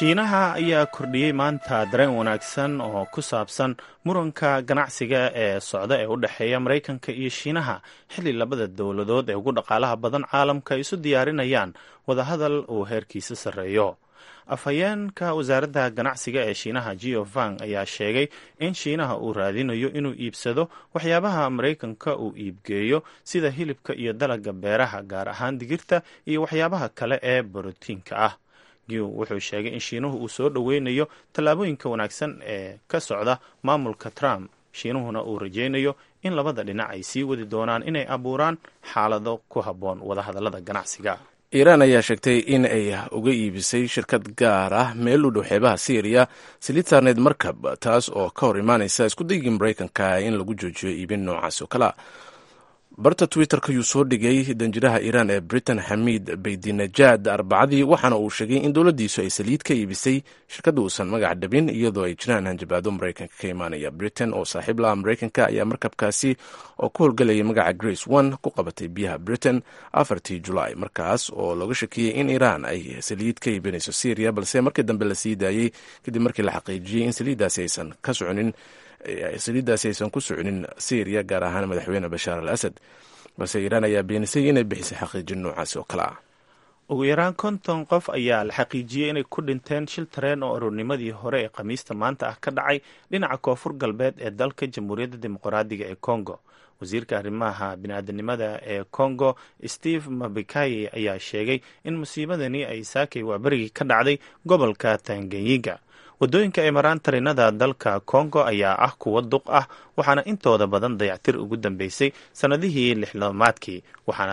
shiinaha ayaa kordhiyey maanta dareen wanaagsan oo ku saabsan muranka ganacsiga ee socda ee u dhexeeya maraykanka iyo shiinaha xilli labada dowladood ee ugu dhaqaalaha badan caalamka ay isu diyaarinayaan wadahadal uu heerkiisa sarreeyo afhayeenka wasaaradda ganacsiga ee shiinaha geo vang ayaa sheegay in shiinaha uu raadinayo inuu iibsado waxyaabaha maraykanka uu iibgeeyo sida hilibka iyo dalagga beeraha gaar ahaan digirta iyo waxyaabaha kale ee borotiinka ah giw wuxuu sheegay in shiinuhu uu soo dhoweynayo tallaabooyinka wanaagsan ee ka socda maamulka trump shiinuhuna uu rajaynayo in labada dhinac ay sii wadi doonaan inay abuuraan xaalado ku habboon wadahadallada ganacsiga iiraan ayaa sheegtay in ay uga iibisay shirkad gaar ah meel u dhow xeebaha syriya saliid saarneed markab taas oo ka hor imaanaysa iskudaygii maraykanka in lagu joojiyo iibin noocaas oo kalea barta twitter-ka yuu soo dhigay danjiraha iiraan ee britain xamiid baydinajaad arbacadii waxaana uu sheegay in dowladdiisu ay saliid ka iibisay shirkadda uusan magac dhabin iyadoo ay jiraan hanjabaado maraykanka ka imaanaya britain oo saaxiib laha maraykanka ayaa markabkaasi oo ku howlgelayay magaca grace one ku qabatay biyaha britain afartii julaay markaas oo looga shakiyey in iiraan ay saliid ka iibinayso syriya balse markii dambe la sii daayey kadib markii la xaqiijiyey in saliiddaasi aysan ka soconin saliiddaasi aysan ku soconin syriya gaar ahaan madaxweyne bashaar al asad balse iiraan ayaa beenisay inay bixisay xaqiijin noocaasi oo kale ah ugu yaraan konton qof ayaa la xaqiijiyey inay ku dhinteen shil tareen oo aroornimadii hore ee khamiista maanta ah ka dhacay dhinaca koonfur galbeed ee dalka jamhuuriyadda dimuqraadiga ee congo wasiirka arrimaha biniaadanimada ee congo steve mabikaye ayaa sheegay in musiibadani ay saakay waaberigii ka dhacday gobolka tanganyiga waddooyinka ay maraan tarinada dalka congo ayaa ah kuwa duq ah waxaana intooda badan dayactir ugu dambeysay sannadihii lixlamaadkii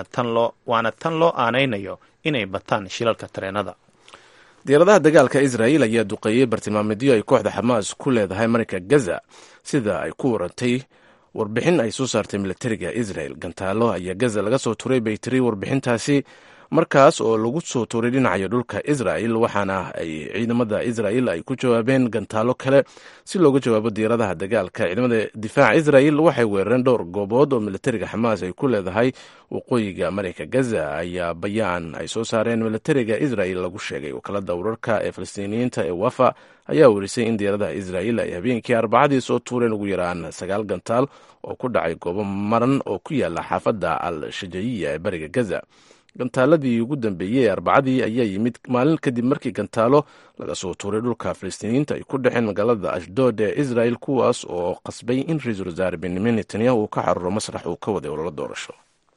waana tan loo aanaynayo inay bataan shilalka tareenada diyaaradaha dagaalka israel ayaa duqeeyey bartilmaameedyo ay kooxda xamaas ku leedahay marinka gaza sida ay ku warantay warbixin ay soo saartay militariga israel gantaalo ayaa gaza laga soo turay bay tiri warbixintaasi markaas oo lagu soo tuuray dhinacayo dhulka israel waxaana ay ciidamada israel ay ku jawaabeen gantaalo kale si looga jawaabo diyaaradaha dagaalka ciidamada difaaca israel waxay weerareen dhowr goobood oo militariga xamaas ay ku leedahay waqooyiga marinka gaza ayaa bayaan ay soo saareen militariga israel lagu sheegay wakaalada wararka ee falastiiniyiinta ee wafa ayaa werisay in diyaaradaha israel ay habeenkii arbacadii soo tuureen ugu yaraan sagaal gantaal oo ku dhacay goobo maran oo ku yaala xaafadda al shajayiya ee bariga gaza gantaaladii ugu dambeeyey ee arbacadii ayaa yimid maalin kadib markii gantaalo laga soo tuuray dhulka falastiiniyiinta ay ku dhexeen magaalada ashdood ee israel kuwaas oo qasbay in ra-iisul wasaare benyamin netanyahu uu ka xaruro masrax uu ka waday ololo doorasho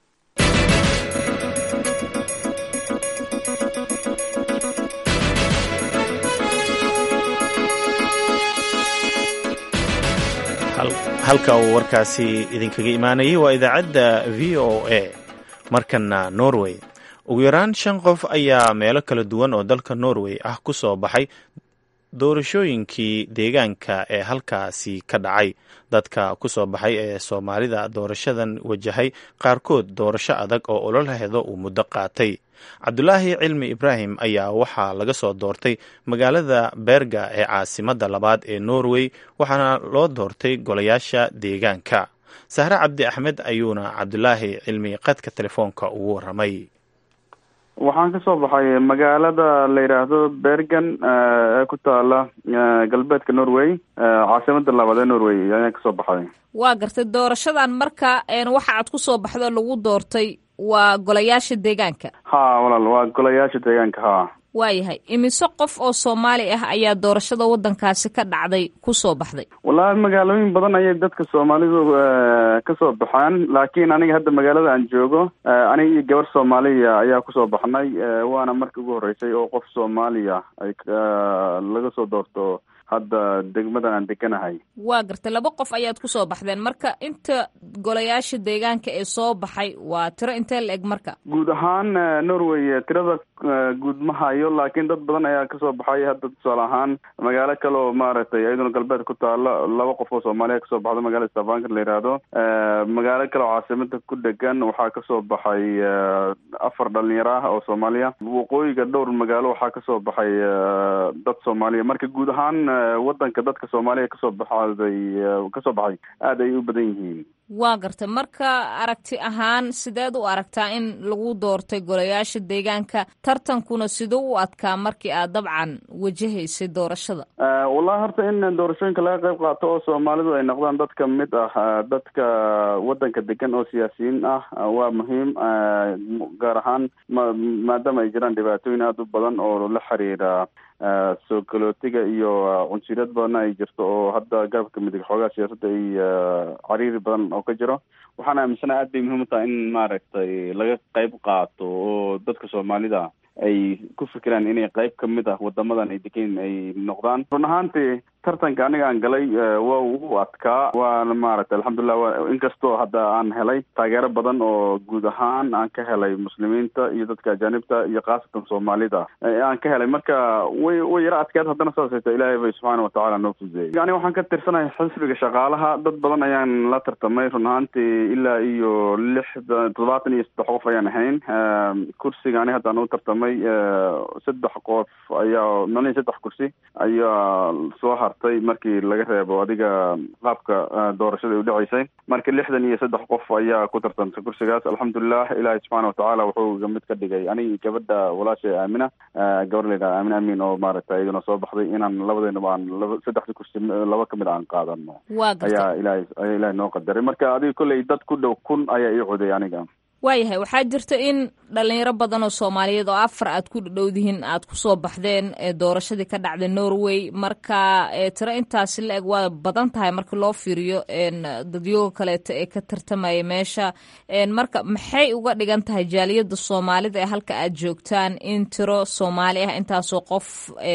halka uu warkaasi idinkaga imaanayay waa idaacadda v o a markana norway ugu yaraan shan qof ayaa meelo kala duwan oo dalka norway ah ku soo baxay doorashooyinkii deegaanka ee halkaasi ka dhacay dadka ku soo baxay ee soomaalida doorashadan wajahay qaarkood doorasho adag oo ololaheeda uu muddo qaatay cabdulaahi cilmi ibraahim ayaa waxaa laga soo doortay magaalada berga ee caasimadda labaad ee norway waxaana loo doortay golayaasha deegaanka sahre cabdi axmed ayuuna cabdulaahi cilmi qadka telefoonka ugu waramay waxaan kasoo baxay magaalada la yidhaahdo bergen ee ku taala galbeedka norway caasimada labaad ee norway ayaan kasoo baxay waa gartay doorashadan marka waxa aad kusoo baxdo lagu doortay waa golayaasha deegaanka ha walaal waa golayaasha deegaanka ha waayahay imise qof oo soomaali ah ayaa doorashada waddankaasi ka dhacday kusoo baxday wallaahi magaalooyin badan ayay dadka soomaalidu kasoo baxeen laakiin aniga hadda magaalada aan joogo aniga iyo gabar soomaaliya ayaa kusoo baxnay waana markii ugu horreysay oo qof soomaaliya ay laga soo doorto hadda degmadan aan deganahay waa gartay laba qof ayaad kusoo baxdeen marka inta golayaasha deegaanka ee soo baxay waa tiro intee la eg marka guud ahaan norway tirada guud ma hayo laakiin dad badan ayaa kasoo baxay hadda tusaale ahaan magaalo kale oo maaragtay iyaduna galbeed ku taalo laba qof oo soomaaliya kasoo baxda magaalada stavanger la yidhaahdo magaalo kale oo caasimada ku dhegan waxaa kasoo baxay afar dhalinyaro ah oo soomaaliya waqooyiga dhowr magaalo waxaa kasoo baxay dad soomaaliya marka guud ahaan wadanka dadka soomaaliya kasoo baxday kasoo baxay aada ay u badan yihiin waa gartay marka aragti ahaan sideed u aragtaa in lagu doortay golayaasha deegaanka tartankuna siduu u adkaa markii aad dabcan wajahaysay doorashada wallahi horta in doorashooyinka laga qayb qaato oo soomaalidu ay noqdaan dad ka mid ah dadka waddanka degan oo siyaasiyiin ah waa muhiim gaar ahaan ma maadaama ay jiraan dhibaatooyin aada u badan oo la xiriira soo galootiga iyo cunsuriyad badanna ay jirto oo hadda garabka midig xoogaa siyaasadda ay cariiri badan oo ka jiro waxaan aaminsanaha aad bay muhiim u tahay in maaragtay laga qayb qaato oo dadka soomaalida ay ku fikiraan inay qayb ka mid ah wadamadan ay degan ay noqdaan run ahaantii tartanka aniga aan galay waa ugu adkaa waana maaragtay alxamdulilah wa inkastoo hadda aan helay taageero badan oo guud ahaan aan ka helay muslimiinta iyo dadka ajaanibta iyo khaasatan soomaalida aan ka helay marka way way yaro adkeed haddana saasayto ilaahay bay subxaana watacaala noo fududeeyey yani waxaan ka tirsanahay xisbiga shaqaalaha dad badan ayaan la tartamay run ahaantii ilaa iyo lixda toddobaatan iyo saddex qof ayaan ahayn kursiga ani haddaan u tartamay saddex qof ayaa malin saddex kursi ayaa soo hartay markii laga reebo adiga qaabka doorashada u dhaceysay marka lixdan iyo saddex qof ayaa ku tartantay kursigaas alxamdulilah ilaahay subxaana watacaala wuxuu iga mid ka dhigay anigi gabadha walaashay aamina gabar layidhaha aamin amin oo maaragtay iyaduna soo baxday inaan labadeynaba aan laba saddexda kursi laba kamid aan qaadano ayaa ilahay ayaa ilahay noo qadaray marka adiga kolley dad ku dhow kun ayaa ii coday aniga waayahay waxaa jirta in dhalinyaro badan oo soomaaliyeed oo afar aad ku dhadhowdihiin aad kusoo baxdeen doorashadii ka dhacday norway marka tiro intaasi la eg waa badan tahay marka loo fiiriyo dadyooga kaleeto ee ka tartamaya meesha marka maxay uga dhigan tahay jaaliyada soomaalida ee halka aad joogtaan in tiro soomaali ah intaasoo qof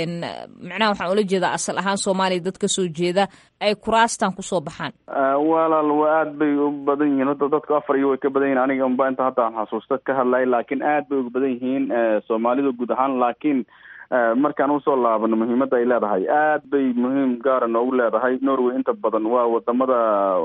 macnaha waxaan ula jeedaa asal ahaan soomaaliya dad kasoo jeeda ay kuraastan kusoo baxaan walaal waa aad bay u badan yihiin horta dadku afar iyo way ka badan yihin aniga unba inta hadda aan xasuusta ka hadlay laakiin aad bay uga badan yihiin soomaalidu guud ahaan laakiin markaan usoo laabano muhiimadda ay leedahay aad bay muhiim gaara noogu leedahay norway inta badan waa wadamada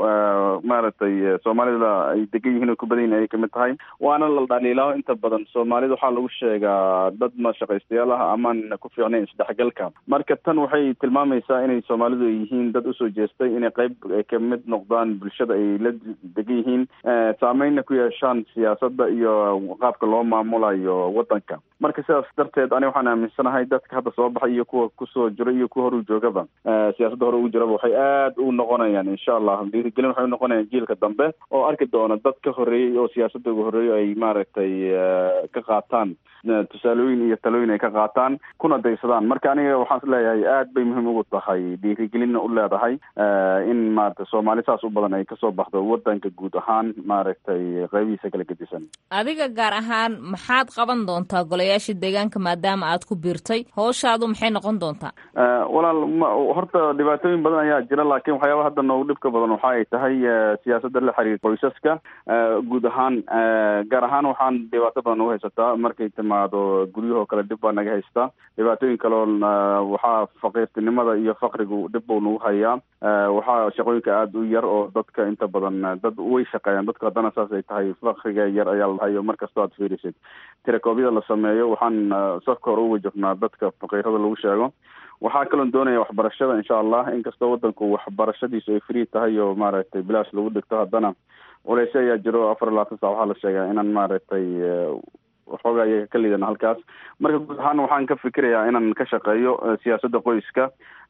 maaragtay soomaalida ay degan yihiin oo ku badan yihin ayay kamid tahay waana la dhaliilaaho inta badan soomaalida waxaa lagu sheegaa dad mashaqaystayaal ah amaan ku fiicnayn isdhexgalka marka tan waxay tilmaamaysaa inay soomaalidu ay yihiin dad usoo jeestay inay qayb kamid noqdaan bulshada ay la degan yihiin saameynna ku yeeshaan siyaasadda iyo qaabka loo maamulayo wadanka marka sidaas darteed ani waxaan aaminsanahay dadka hadda soo baxay iyo kuwa kusoo jira iyo kuwa hor u joogaba siyaasadda hore ugu jiraba waxay aad u noqonayaan insha allah dhiirigelin waxay unoqonayaan jiilka dambe oo arki doona dad ka horeeyey oo siyaasadda uga horeeyo ay maaragtay ka qaataan tusaalooyin iyo talooyin ay ka qaataan kuna daysadaan marka aniga waxaan is leeyahay aad bay muhiim ugu tahay dhiirigelinna u leedahay in maaragtay soomaali saas u badan ay kasoo baxdo wadanka guud ahaan maaragtay qaybihiisa kala gedisan adiga gaar ahaan maxaad qaban doontaa golayaasha deegaanka maadaama aad ku biirtay howshaadu maxay noqon doontaa walaal horta dhibaatooyin badan ayaa jira laakiin waxyaaba hadda noogu dhibka badan waxa ay tahay siyaasadda la xiriir qoysaska guud ahaan gaar ahaan waxaan dhibaato badan ugu haysataa markay timaado guryahoo kale dhib baa naga haystaa dhibaatooyin kaleo waxaa faqiirtinimada iyo fakrigu dhib buu nagu hayaa waxaa shaqooyinka aada u yar oo dadka inta badan dad way shaqeeyaan dadku haddana saas ay tahay fakriga yar ayaa la dhahay mar kastoo aad fiirisid tirakoobyada la sameeyo waxaan safka hore uga jirnaa dadka faqiirada lagu sheego waxaa kaloon doonaya waxbarashada insha allah inkastoo wadanku waxbarashadiisu ay free tahay oo maaragtay bilaash lagu dhigto haddana culeysyo ayaa jiro afar iyo labaatan sac waxaa la sheegaa inaan maaragtay waxoogaa iyaga ka liidana halkaas marka guud ahaan waxaan ka fikirayaa inaan ka shaqeeyo siyaasadda qoyska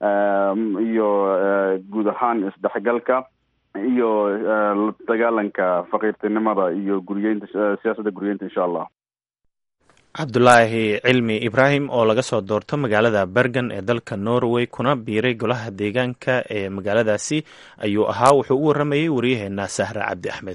iyo guud ahaan isdhexgalka iyo la dagaalanka faqiirtinimada iyo guriyeynta siyaasadda guriyeynta insha allah cabdulaahi cilmi ibraahim oo laga soo doorto magaalada bergen ee dalka norway kuna biiray golaha deegaanka ee magaaladaasi ayuu ahaa wuxuu u waramayey waryaheena sahra cabdi axmed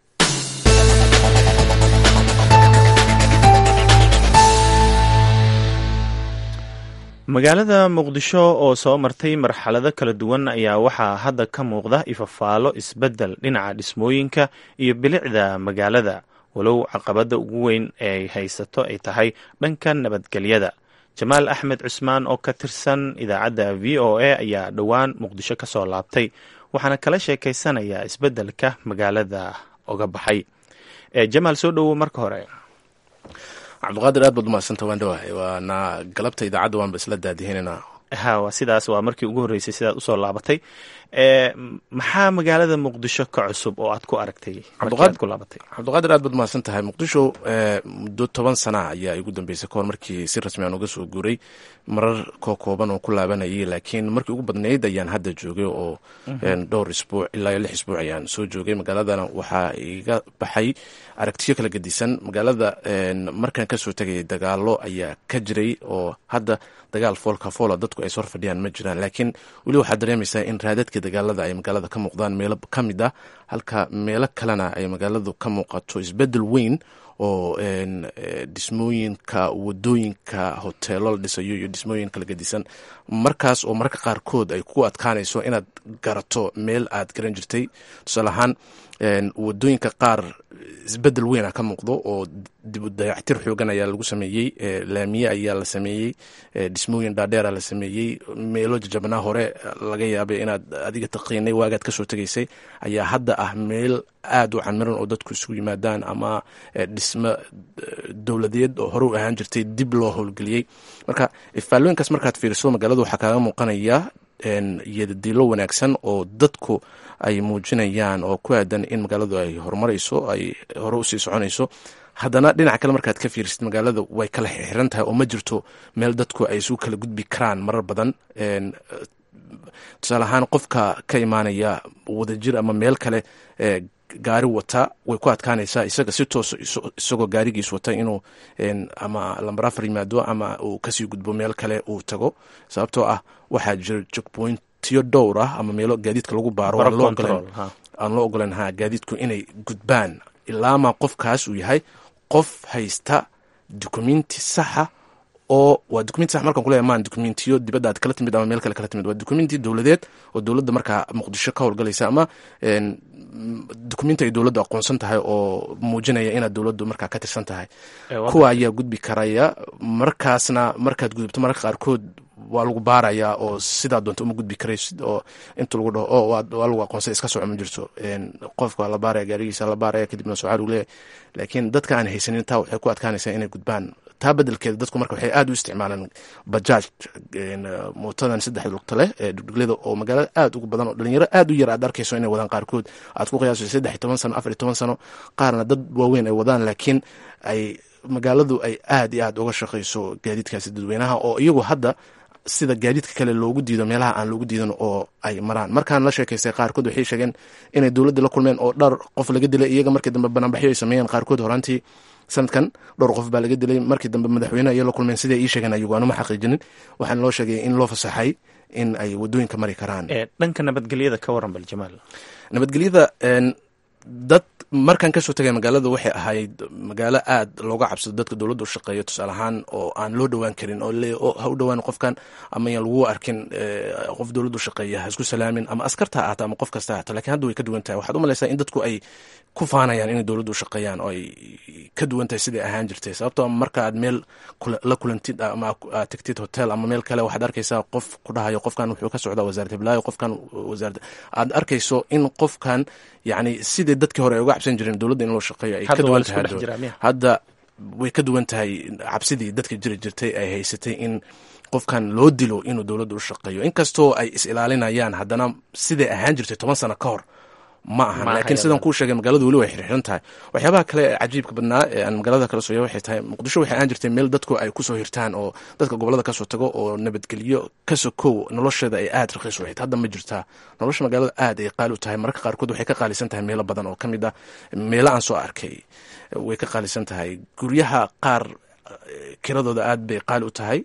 magaalada muqdisho oo soo martay marxalado kala duwan ayaa waxaa hadda ka muuqda ifafaalo isbeddel dhinaca dhismooyinka iyo bilicda magaalada walow caqabadda ugu weyn ee haysato ay tahay dhanka nabadgelyada jamaal axmed cusmaan oo ka tirsan idaacadda v o a ayaa dhowaan muqdisho ka soo laabtay waxaana kala sheekaysanayaa isbeddelka magaalada oga baxay jamaal soo dhowo marka hore cabdiqaadir aad baad umahadsanta waan dhawahay waana galabta idaacadda waanba isla daadihinayna ha waa sidaas waa markii ugu horreysay sidaad usoo laabatay maxaa magaalada muqdisho ka cusub oo aad ku aragtay markii aad ku laabatay cabdiqaadir aad baad mahadsan tahay muqdisho muddo toban sana ayaa igu dambeysay kahor markii si rasmi aan uga soo guuray marar koo kooban oo ku laabanayay laakiin markii ugu badnayd ayaan hadda joogay oo dhowr isbuuc ilaa iyo lix isbuuc ayaan soo joogay magaaladana waxaa iga baxay aragtiyo kala gedisan magaalada markaan kasoo tegayay dagaalo ayaa ka jiray oo hadda dagaal foolka foola dadku ay sor fadhiyaan ma jiraan laakiin weli waxaad dareemaysaa in raadadka dagaalada ay magaalada ka muuqdaan meelo ka mid ah halka meelo kalena ay magaaladu ka muuqato isbedel weyn oo dhismooyinka wadooyinka hoteelo la dhisayo iyo dhismooyin kala gedisan markaas oo mararka qaarkood ay ku adkaanayso inaad garato meel aad garan jirtay tusaale ahaan wadooyinka qaar isbedel weyn a ka muuqdo oo dib u dayactir xoogan ayaa lagu sameeyey laamiye ayaa la sameeyey dhismooyin dhaadheera la sameeyey meelo jajabnaa hore laga yaabay inaad adiga taqiinay waagaad kasoo tegaysay ayaa hadda ah meel aad u camiran oo dadku isugu yimaadaan ama dhismo dowladeed oo hore u ahaan jirtay dib loo howlgeliyey marka ifaalooyinkaas markaad fiiriso magaalada waxaa kaaga muuqanaya iyodadiilo wanaagsan oo dadku ay muujinayaan oo ku aadan in magaaladu ay horumarayso ay hore usii soconayso haddana dhinaca kale markaad ka fiirisid magaalada way kala xiran tahay oo ma jirto meel dadku ay isugu kala gudbi karaan marar badan tusaale ahaan qofka ka imaanaya wadajir ama meel kale gaari wata way ku adkaanaysaa isaga si toos isagoo gaarigiis wata inuu ama lambar afar yimaado ama uu kasii gudbo meel kale uu tago sababtoo ah waxaa jira jogboyntiyo dhowr ah ama meelo gaadiidka lagu baaro aan loo ogolan ha gaadiidku inay gudbaan ilaama qofkaas uu yahay qof haysta dukumenti saxa oo waa dukumenti sax markaan kuleeyahay maan dukumentiyo dibadda aad kala timid ama meel kale kala timid waa dukumenti dowladeed oo dowladda markaa muqdisho ka howlgalaysa ama dukumenti ay dowladdu aqoonsan tahay oo muujinaya inaad dowladdu markaa ka tirsan tahay kuwa ayaa gudbi karaya markaasna markaad gudubto mararka qaarkood waa lagu baarayaa oo sidaa doonta uma gudbi karaysid oo inta lagu dhaho o waa lagu aqoonsay iska soco ma jirto qofka la baaraya gaarigiisa la baaraya kadibna socaal uu leeyahay laakiin dadka aan haysanin taa waxay ku adkaanaysaa inay gudbaan taa bedelkeeda dadku marka waxay aad u isticmaalaan bajaaj mootadan saddex lugta leh ee dhugdhuglada oo magaalada aad ugu badan oo dhalinyaro aad u yar aad arkayso inay wadaan qaarkood aad ku qiyaaso saddex iyo toban sano afar iyo toban sano qaarna dad waaweyn ay wadaan laakiin ay magaaladu ay aad iyo aad uga shaqayso gaadiidkaasi dadweynaha oo iyagu hadda sida gaadiidka kale loogu diido meelaha aan loogu diidan oo ay maraan markaan la sheekaystay qaarkood waxay sheegeen inay dowladda la kulmeen oo dhar qof laga dilay iyaga markii dambe banaanbaxyo ay sameeyeen qaarkood horaantii sanadkan dhowr qof baa laga dilay markii dambe madaxweyne ayay la kulmeen siday ii sheegeen ayagu aanuma xaqiijinin waxaana loo sheegay in loo fasaxay in ay wadooyinka mari karaan dhanka nabadgelyada ka waran bal jamaal nabadgelyada dad markaan kasoo tegay magaalada waxay ahayd magaalo aad looga cabsado dadka dowladda u shaqeeya tusaale ahaan oo aan loo dhowaan karin oo ha u dhowaan qofkan ama yaan lagu arkin qof dowladda u shaqeeya ha isku salaamin ama askarta ha ahata ama qof kasta ha ahata lakin hadda way ka duwan tahay waxaad u malaysaa in dadku ay ku faanayaan inay dowladda u shaqeeyaan oo ay ka duwan tahay siday ahaan jirtay sababtoo marka aad meel la kulantid ama aad tegtid hotel ama meel kale waxaad arkaysaa qof ku dhahayo qofkan wuxuu ka socdaa wasaarat hiblaayo qofkan wasaarat aad arkayso in qofkan yacni sidai dadkii hore ay uga cabsan jireen dowladda in loo shaqeeyo ay ka duwan tahay hadda way ka duwan tahay cabsidii dadka jiri jirtay ay haysatay in qofkan loo dilo inuu dowladda u shaqeeyo inkastoo ay is ilaalinayaan haddana siday ahaan jirtay toban sano ka hor ma ahan laakiin sidaan kuu sheegay magaaladu weli way xirxiran tahay waxyaabaha kale ee cajiibka badnaa ee aan magaalada kala sooya waxay tahay muqdisho waxay ahaan jirtay meel dadku ay kusoo hirtaan oo dadka gobolada kasoo tago oo nabadgelyo ka sokow nolosheeda ay aad raqiis u ahayd hadda ma jirtaa nolosha magaalada aad ay qaali u tahay mararka qaarkood waxay ka qaalisan tahay meelo badan oo ka mid ah meelo aan soo arkay way ka qaalisan tahay guryaha qaar kiradooda aad bay qaali u tahay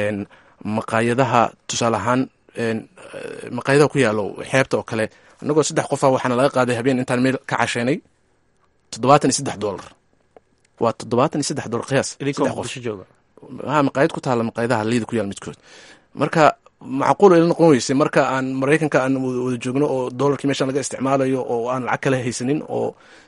maqaayadaha tusaale ahaan maqaayadaha ku yaalo xeebta oo kale annagoo saddex qofa waxaana laga qaaday habeen intaan meel ka casheynay toddobaatan iyo saddex dollar waa toddobaatan iyo saddex dollar qiyaas ha maqaayad ku taalla maqaayadaha liida ku yaal midkood marka macquul ila noqon weysay marka aan maraykanka aan wada joogno oo dollarkii meeshaan laga isticmaalayo oo aan lacag kale haysanin oo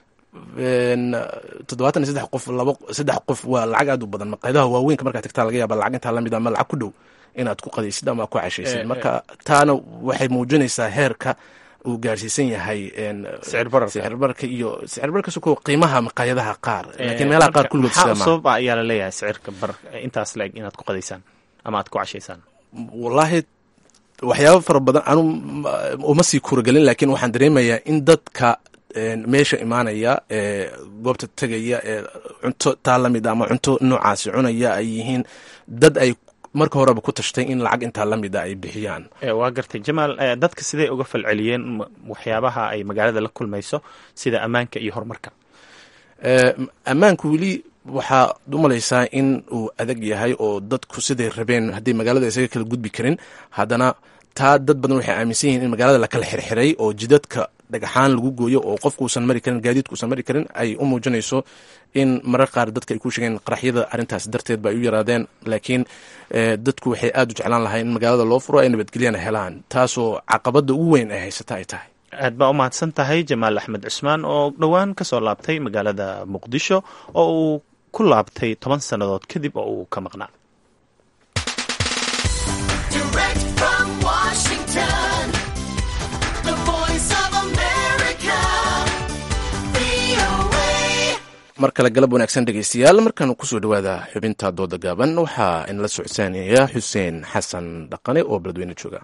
toddobaatan iyo saddex qof laba saddex qof waa lacag aad u badan maqaayadaha waaweynka markaa tagtaa laga yaaba lacag intaa lamid ama lacag ku dhow inaad ku qadaysid ama ku cashaysid marka taana waxay muujinaysaa heerka uu gaarsiisan yahay sicir barka iyo sicir barka suko qiimaha maqaayadaha qaar laakiin meelaha qaar kulligood sida ma sabab ayaa la leeyahay sicirka bar intaas la-eg inaad ku qadaysaan ama aad ku cashaysaan wallaahi waxyaaba fara badan anu uma sii kuuragelin laakiin waxaan dareemayaa in dadka meesha imaanaya ee goobta tegaya ee cunto taa lamid ama cunto noocaasi cunaya ay yihiin dad ay marka horeba ku tashtay in lacag intaa lamid a ay bixiyaan waa gartay jamaal dadka siday uga falceliyeen waxyaabaha ay magaalada la kulmayso sida ammaanka iyo horumarka ammaanku weli waxaad u malaysaa in uu adag yahay oo dadku siday rabeen hadday magaalada isaga kala gudbi karin haddana taa dad badan waxay aaminsan yihiin in magaalada lakala xirxiray oo jidadka dhagaxaan lagu gooyo oo qofkuusan mari karin gaadiidkuusan mari karin ay u muujinayso in marar qaar dadka ay ku sheegeen qaraxyada arrintaas darteed ba ay u yaraadeen laakiin dadku waxay aad u jeclaan lahay in magaalada loo furo ay nabadgelyana helaan taasoo caqabada ugu weyn ay haysata ay tahay aad baa u mahadsan tahay jamaal axmed cusmaan oo dhowaan ka soo laabtay magaalada muqdisho oo uu ku laabtay toban sannadood kadib oo uu ka maqnaa mar kale galab wanaagsan dhegeystayaal markaanu kusoo dhowaada xubinta dooda gaaban waxaa inala socodsaanaya xuseen xasan dhaqane oo beledweyne jooga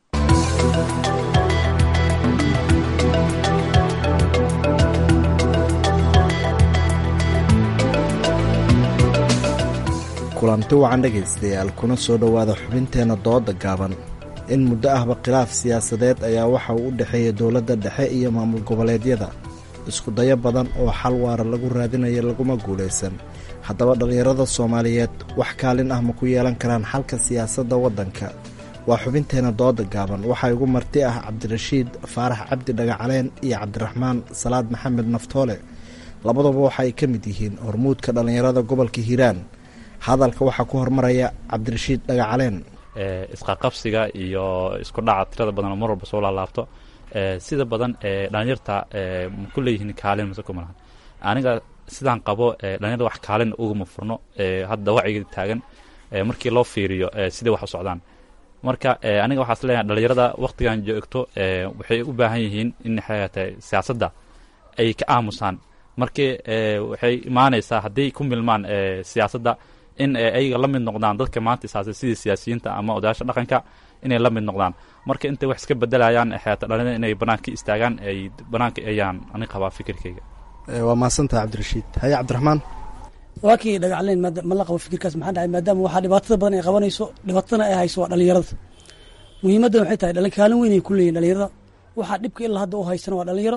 kulanti wacan dhegaystayaal kuna soo dhowaada xubinteenna dooda gaaban in muddo ahba khilaaf siyaasadeed ayaa waxa uu u dhexeeya dowladda dhexe iyo maamul goboleedyada iskudayo badan oo xal waara lagu raadinaya laguma guulaysan haddaba dhallinyarada soomaaliyeed wax kaalin ah ma ku yeelan karaan xalka siyaasadda waddanka waa xubinteenna dooda gaaban waxaa igu marti ah cabdirashiid faarax cabdi dhagacaleen iyo cabdiraxmaan salaad maxamed naftoole labaduba waxa ay ka mid yihiin hormuudka dhallinyarada gobolka hiiraan hadalka waxaa ku hormaraya cabdirashiid dhagacaleen isqaqabsiga iyo isku dhaca tirada badan oo mar walba soo laalaabto sida badan dhalinyarta ma ku leeyihiin kaalin mase kuma lahan aniga sidaan qabo dhalinyarda wax kaalin uguma furno hadda wacyiga taagan markii loo fiiriyo siday wax u socdaan marka aniga waxaas leeyahay dhalinyarada waktigan joogto waxay u baahan yihiin in xayaatay siyaasadda ay ka aamusaan markii waxay imaanaysaa hadday ku milmaan siyaasadda in ayaga la mid noqdaan dadka maanta isaasay sidii siyaasiyiinta ama odayaasha dhaqanka inay la mid noqdaan marka intay wax iska bedelayaan xayaata dhalinyarada inay banaanka istaagaan ay banaanka ayaan ani qabaa fikirkayga waa mahadsantaha cabdirashiid haye cabdiraxmaan waa kii dhagacleen ma la qabo fikirkaas maxaa dhacay maadaama waxaa dhibaatada badan ay qabanayso dhibaatadana ay hayso waa dhalinyarada muhiimaddan waxay tahay dhalin kaalin weyn ay ku leeyihin dhalinyarada waxaa dhibka ilaa hadda u haysana waa dhalinyaro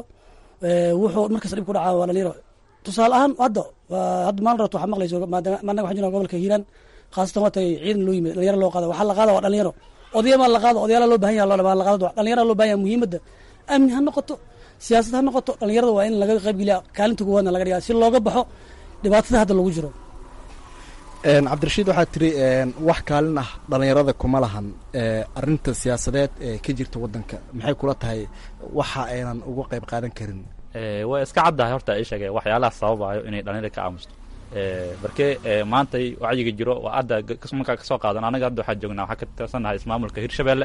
wuxuu markas dhib ku dhacaa waa dhalinyaro tusaale ahaan hadda hadda maalin rabto waxaa maqlayso maanaga waxaan jirnaa gobolka hiiraan khaasatan waa tagay ciidan loo yimid dhalinyaro loo qaada waxaa la qaada waa dhalinyaro odayamaa la qaado odayaala loo bahan yaha loo la qaado dhalinyara loo bahan yaha muhiimadda amni ha noqoto siyaasad ha noqoto dhalinyarada waa in laga qaybgeliya kaalinta koowaadna laga dhigaa si looga baxo dhibaatada hadda lagu jiro cabdirashiid waxaa tiri wax kaalin ah dhalinyarada kuma lahan arinta siyaasadeed ee ka jirta waddanka maxay kula tahay waxa aynan uga qayb qaadan karin waa iska caddahay horta ii sheegay waxyaalaha sababayo inay dhalinyarada ka aamusto markee maantay wacyiga jiro waa hadda markaa kasoo qaadan anaga hadda waxaa joognaa waxaa ka tirsannahay ismaamulka hirshabeelle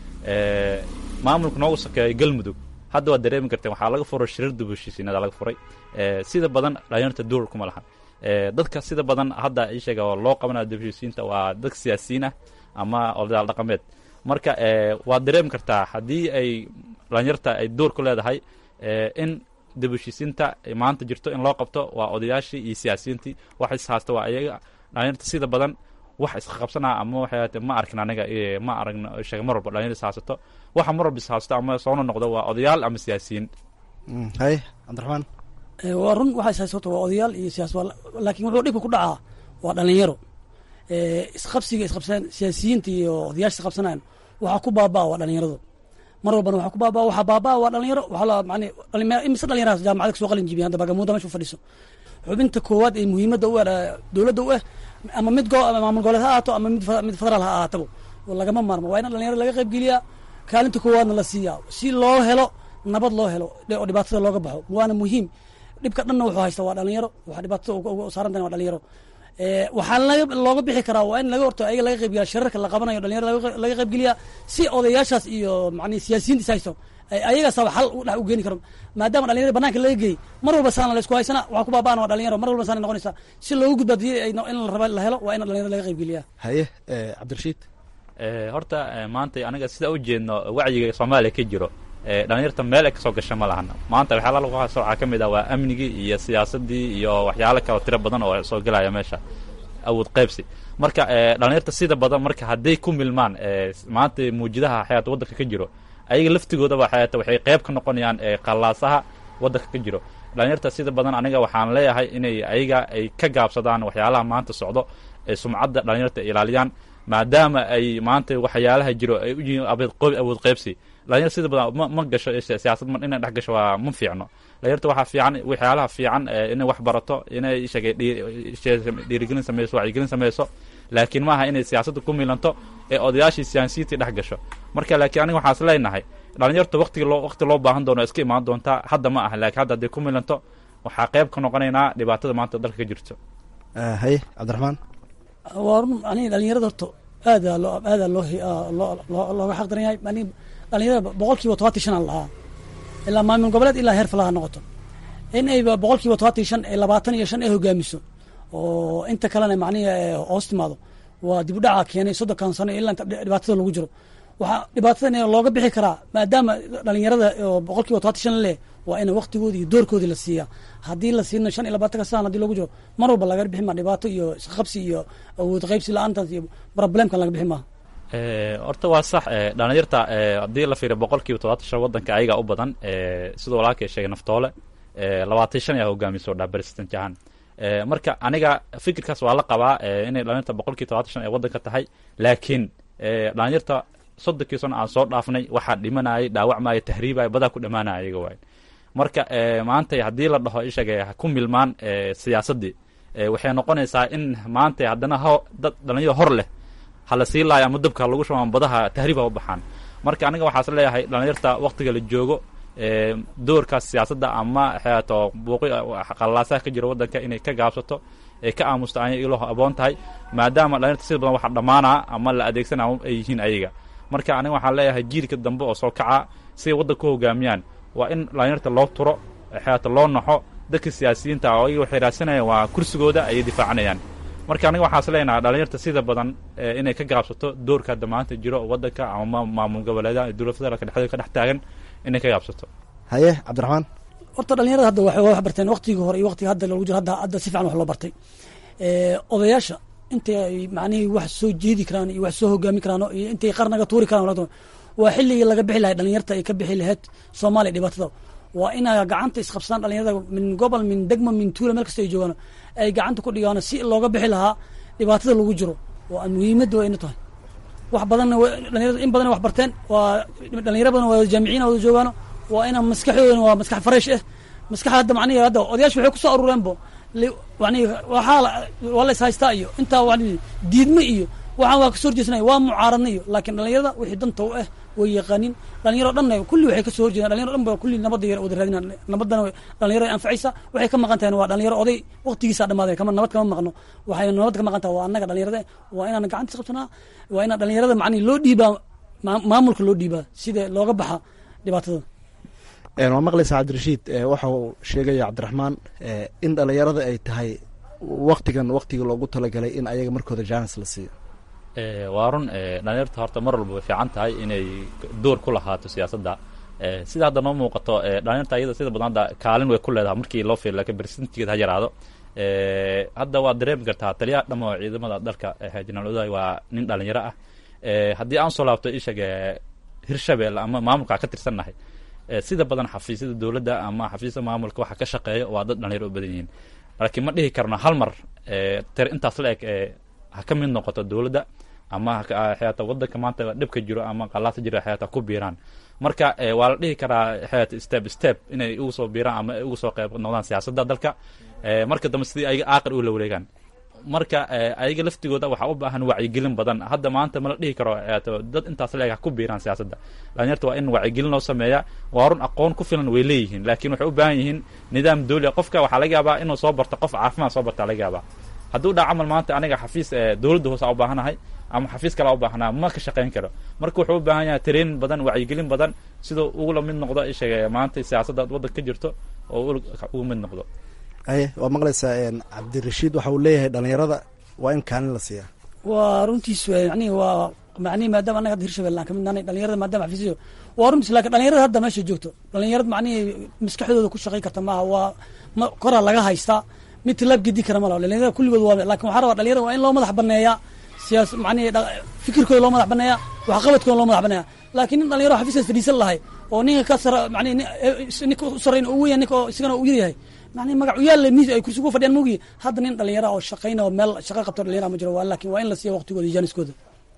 maamulka noogu sokeeya galmudug hadda waad dareemi karteen waxaa laga furay shirir dubushiisiinada laga furay sida badan dhalinyarta duur kuma lahan dadka sida badan hadda ii sheega oo loo qabanaya dubushiisiinta waa dad siyaasiyiin ah ama odayaal dhaqameed marka waad dareemi kartaa haddii ay dhalinyarta ay duur ku leedahay in dibushiisiinta maanta jirto in loo qabto waa odayaashii iyo siyaasiyiintii wax ishaysta waa ayaga dhalinyarta sida badan wax isqabsanaa ama waxay ma arkin aniga ma aragno sheega mar walba dhalinyar ishaysato waxa mar walba ishaysto ama soona noqdo waa odayaal ama siyaasiyiin haye cabdiraxmaan waa run waxa ishaysato waa odayaal iyo siyaas laakiin wuxuu dhibka ku dhacaa waa dhalinyaro isqabsiga isqabsanaan siyaasiyiinta iyo odayaasha isqabsanaan waxaa ku baabaa waa dhalinyaradu mar walbana waxaa ku baabaa waxaa baabaa waa dhalinyaro waxaa la macni imise dhalinyaraas jaamacada kasoo qalin jibiya hadda bagamuuda meesha u fadhiso xubinta koowaad ee muhiimadda u ah dowladda u ah ama mid go maamul goboleed ha ahaato ama mid mid federaal ha ahaataba lagama maarmo waa in dhalinyaro laga qayb geliyaa kaalinta koowaadna la siiyaa si loo helo nabad loo helo oo dhibaatada looga baxo waana muhiim dhibka dhanna wuxuu haysta waa dhalinyaro waxa dhibaatada uga saaran tahay waa dhalinyaro waxaa looga bixi karaa waa in laga horto ayaga laga qaybgeliya shirarka la qabanayo dhalinyaro laga qaybgeliya si odayaashaas iyo macni siyaasiyiinta is haysto ayagaasaba xal dhex u geeni karo maadaama dhalinyarada banaanka laga geeyey mar walba saana laysku haysana waxaa ku baaba'ana waa dhalinyaro mar walba saana noqonaysaa si loogu gudbaadiyo in la raba la helo waa in dhalinyarada laga qaybgeliya haye cabdirashiid horta maanta aniga sida u jeedno wacyiga soomaaliya ka jiro dhalinyarta meel ay kasoo gasha ma lahana maanta waxyaala lagu haysto waxaa ka mid ah waa amnigii iyo siyaasadii iyo waxyaalo kale tiro badan oo soo gelaya meesha awood qaybsi marka dhalinyarta sida badan marka hadday ku milmaan maanta muujidaha xayaata waddanka ka jiro ayaga laftigoodaba xayaata waxay qayb ka noqonayaan qallaasaha waddanka ka jiro dhalinyarta sida badan aniga waxaan leeyahay inay ayaga ay ka gaabsadaan waxyaalaha maanta socdo ee sumcadda dhalinyarta ay ilaaliyaan maadaama ay maanta waxyaalaha jiro ay u yihiin awood qaybsi dhalinyar sida badan ma ma gasho siyaasad inay dhex gasho waa ma fiicno dhalinyarta waxaa fiican waxyaalaha fiican inay wax barato inay sheegay dhiirigelin sameyso wacyigelin sameyso laakiin maaha inay siyaasadda ku milanto ee odayaashii siyaasiyiintii dhex gasho marka laakiin aniga waxaas leenahay dhalinyarta waqtiga loo waqti loo baahan doono iska imaan doontaa hadda ma aha laakiin hadda hadday ku milanto waxaa qayb ka noqonaynaa dhibaatada maanta dalka ka jirto haye cabdiraxmaan waa run aniga dhalinyarada horta aada loo aada loo loo looga xaq daran yahay aniga dhalinyarada boqol kiiba todobaatan shan aan lahaa ilaa maamul goboleed ilaa heer falaha noqoto in ay boqol kiiba todobaatan shan ee labaatan iyo shan ay hogaamiso oo inta kalena macnihi hoos timaado waa dib u dhaca keenay soddonkan sano ilaa inta dhibaatada lagu jiro waxaa dhibaatadan looga bixi karaa maadaama dhalinyarada oo boqol kiiba todobaatan shan leh waa in waqtigoodi iyo doorkoodii la siiyaa haddii la siino shan iyo labaatanka saan hadii lagu jiro mar walba laga bixi maa dhibaato iyo isqabsi iyo awood qaybsi la-aantaas iyo problemkan laga bixi maa horta waa sax dhalinyarta haddii la fiiriyo boqol kiiba todobaatan shan waddanka ayagaa u badan sidoo walaalkay sheegay naftoole labaatan shan ayaa hogaamiso dhaa president jahan marka aniga fikirkaas waa la qabaa inay dhalinyarta boqol kiiba todobaatan shan ay waddanka tahay laakiin dhalinyarta soddonkii sano aan soo dhaafnay waxaa dhimanayay dhaawacmaya tahriibaya badaa ku dhamaanaya ayaga waay marka maanta haddii la dhaho ishaga ha ku milmaan siyaasaddii waxay noqonaysaa in maanta haddana ho dad dhalinyaro hor leh hala sii laaya ama dabka lagu shuban badaha tahriib ha u baxaan marka aniga waxaas leeyahay dhalinyarta waktiga la joogo doorkaas siyaasadda ama xeato buuqi qallaasaha ka jira waddanka inay ka gaabsato ee ka aamusto anya ilo aboon tahay maadaama dhalinyarta sida badan waxaa dhammaanaa ama la adeegsana ay yihiin ayaga marka aniga waxaan leeyahay jiilka dambe oo soo kaca siday waddanka ku hogaamiyaan waa in dhalinyarta loo turo xeata loo naxo dadka siyaasiyiinta oo ayaga waxay raadsanayaan waa kursigooda ayay difaacanayaan marka aniga waxaas leenahay dhalinyarta sida badan inay ka gaabsato doorka hadda maanta jiro waddanka ama maamul goboleedaha iyo dowlad federaalka dhexdeeda ka dhex taagan inay ka gaabsato haye cabdiraxmaan horta dhalinyarada hadda waxay wax barteen waqtigii hore iyo waqtiga hadda lagu jiro hadda hadda si fiican wax loo bartay odayaasha intay ay macnihii wax soo jeedi karaan iyo wax soo hogaami karaan iyo intay qarnaga tuuri karaan waa xilligii laga bixi lahay dhalinyarta ay ka bixi lahayd soomaaliya dhibaatada waa inay gacanta isqabsadaan dhalinyarada min gobol min degmo min tuula meel kasta ay joogaan ay gacanta ku dhigaan si looga bixi lahaa dhibaatada lagu jiro waa muhiimadda waa ina tahay wax badanna dhalinyarada in badan wax barteen waa dhalinyaro badan waa jaamiciin wada joogaano waa ina maskaxdoodana waa maskax fresh ah maskax hadda macnihi hadda odayaasha waxay kusoo aruureenbo yani waxaa waa la is haystaa iyo intaa wa diidme iyo waxaan waa kasoo horjeesnaya waa mucaaradna iyo laakiin dhalinyarada wixii danta u ah way yaqaanin dhalinyaro dhanna kulli waxay kasoo horjeedaan dhalinyaro dhan ba kulli nabadda yar wada raadinaan nabadana dhalinyaro anfacaysa waxay ka maqan tahay waa dhalinyaro oday waqtigiisa dhamaaday kama nabad kama maqno waxay nabad ka maqan tahay waa annaga dhalinyarada waa inaan gacanta qabsanaa waa inaan dhalinyarada macnihi loo dhiibaa maamulka loo dhiibaa sida looga baxa dhibaatada waa maqlaysaa cabdirashiid waxa uu sheegaya cabdiraxmaan in dhalinyarada ay tahay waktigan waktiga loogu talagalay in ayaga markooda jaanis la siiyo waa run dhalinyarta horta mar walba way fiican tahay inay door ku lahaato siyaasadda sida hadda noo muuqato dhalinyarta iyada sida badan hadda kaalin way ku leedahay markii loo fiiriyo laakiin bersentigeed ha yaraado hadda waad dareemi kartaa taliyaha dhamo ciidamada dalka jenaraal odaay waa nin dhalinyaro ah haddii aan soo laabto ishaga hirshabelle ama maamulka ka tirsannahay sida badan xafiisyada dowladda ama xafiisyada maamulka waxa ka shaqeeya waa dad dhalinyaro u badan yihiin laakiin ma dhihi karno hal mar tir intaas la eg ha ka mid noqoto dowladda ama xeata waddanka maanta dhibka jiro ama qalaasa jira xeata ku biiraan marka waa la dhihi karaa xeata step step inay ugu soo biiraan ama ugu soo qayb noqdaan siyaasadda dalka marka dambe sidii ayaga aaqir ula wareegaan marka ayaga laftigooda waxaa u baahan wacyigelin badan hadda maanta ma la dhihi karo dad intaas leeg ha ku biiraan siyaasadda dhalinyarta waa in wacyigelin loo sameeya waa run aqoon ku filan way leeyihiin laakiin waxay u baahan yihiin nidaam dawli qofka waxaa laga yaabaa inuu soo barto qof caafimaad soo barta laga yaabaa hadduu dhaa camal maanta aniga xafiis dowladda hoose u baahanahay ama xafiis kale u baahnaa ma ka shaqayn karo marka wuxuu u baahan yahay training badan wacyigelin badan siduu ugula mid noqdo ishaga maanta siyaasadda waddanka ka jirto oo uga mid noqdo haye waa maqlaysaa cabdirashiid waxa uu leeyahay dhalinyarada waa in kaalin la siiyaa waa runtiis yani waa macnihi maadaama annaga hadda hirshabelle aan kamid nahay dhalinyarada maadaama xafiisyo waa runtis laakiin dhalinyarada hadda meesha joogto dhalinyarad macnihi maskaxdooda ku shaqay karta maaha waa ma koraa laga haystaa mid tilaab gedi kara ma laha dhalinyarada kulligood waa laakin waxaa rabaa dhalinyarada waa in loo madax baneeyaa siyaas macnihi fikirkooda loo madax baneeyaa waxqabadkooda loo madax baneeyaa laakiin nin dhalinyaro xafiiskaas fadhiisan lahay oo ninka ka sara macnihi ninka u sarreyn oo weya ninka oo isagana u yaryahay macnihi magac u yaalla miis ay kursi ku fadhiyaan mogiyi hadda nin dhalinyara oo shaqayna oo meel shaqa qabto dhalinyara ma jiro waa laakiin waa in la siiya waqtigooda iyo jaaniskooda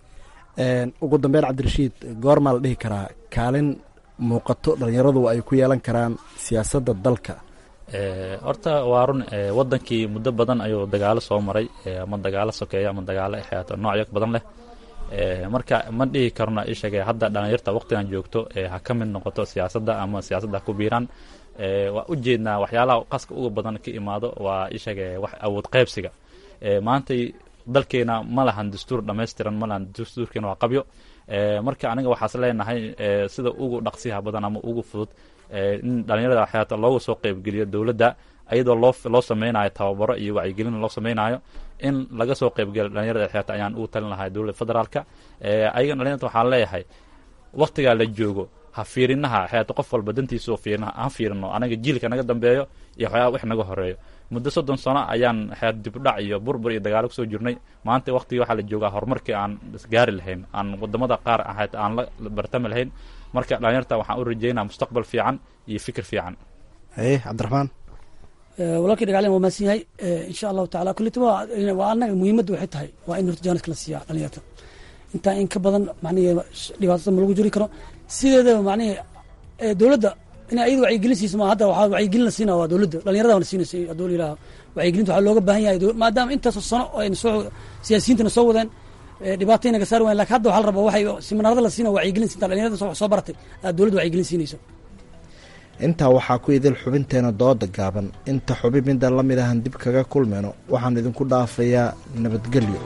ugu dambeyn cabdirashiid goormaa la dhihi karaa kaalin muuqato dhalinyaradu ay ku yeelan karaan siyaasadda dalka horta waa run wadankii muddo badan ayuu dagaalo soo maray ama dagaalo sokeeya ama dagaalo xeeto noocyo badan leh marka ma dhihi karno ishage hadda dhalinyarta waqtigan joogto ha ka mid noqoto siyaasadda ama siyaasadda ha ku biiraan waa u jeednaa waxyaalaha qaska uga badan ka imaado waa ishage wax awood qaybsiga maantay dalkeena ma lahan dastuur dhammaystiran ma lahan dastuurkeena waa qabyo marka aniga waxaas leenahay sida ugu dhaqsiha badan ama ugu fudud in dhalinyarada xeeta looga soo qeybgeliyo dowladda ayadoo loo loo sameynayo tababaro iyo wacyigelin loo sameynayo in laga soo qeybgeliyo dhalinyarada xeeta ayaan ugu talin lahay dowladda federaalka ayagan dhalinyarta waxaan leeyahay waqtigaa la joogo ha fiirinaha xeeta qof walba dantiisao fiirina ha fiirino anaga jiilka naga dambeeyo iyo waxyaaba wax naga horeeyo muddo soddon sano ayaan xeet dibdhac iyo burbur iyo dagaalo kusoo jirnay maanta waqtigii waxaa la joogaa horumarkii aan isgaari lahayn aan wadamada qaar ahayd aan la bartami lahayn marka dhalinyarta waxaan u rajeynaa mustaqbal fiican iyo fikir fiican haye cabdiraxmaan walaalkii dhagaclen waa maasan yahay insha allahu tacala kullita waa annaga muhiimadda waxay tahay waa in horta jaaniska la siiyaa dhalinyarta intaa in ka badan macnihi dhibaatada ma lagu jiri karo sideedaba macnihi dowladda in ayada wacyigelin siiso ma hadda waxaa wacyigelin la siina waa dowladda dhalinyarada la siinaysa hadduu yidhaha wacyigelinta waxaa looga baahan yahay maadaama intaasoo sano oo ayna soo siyaasiyiintana soo wadeen dhibaatay naga saari wayan lakin hadda waxaa la rabaa waxay siminaarada la siina wacyigelin siinta dhalinyarada wax soo baratay aad dowladda wacyigelin siinayso intaa waxaa ku idil xubinteena dooda gaaban inta xubin midda la mid ahan dib kaga kulmayno waxaan idinku dhaafayaa nabadgelyo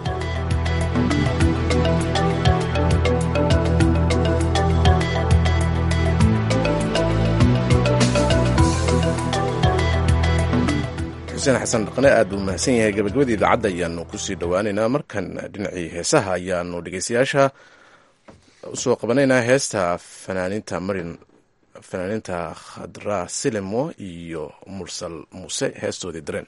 xuseen xasan dhaqne aad buu mahadsan yahay gabagabadii idaacadda ayaanu kusii dhowaaneynaa markan dhinacii heesaha ayaanu dhegeystayaasha usoo qabanaynaa heesta fanaaninta marin fanaaninta khadra silimo iyo mursal muuse heestoodii dareen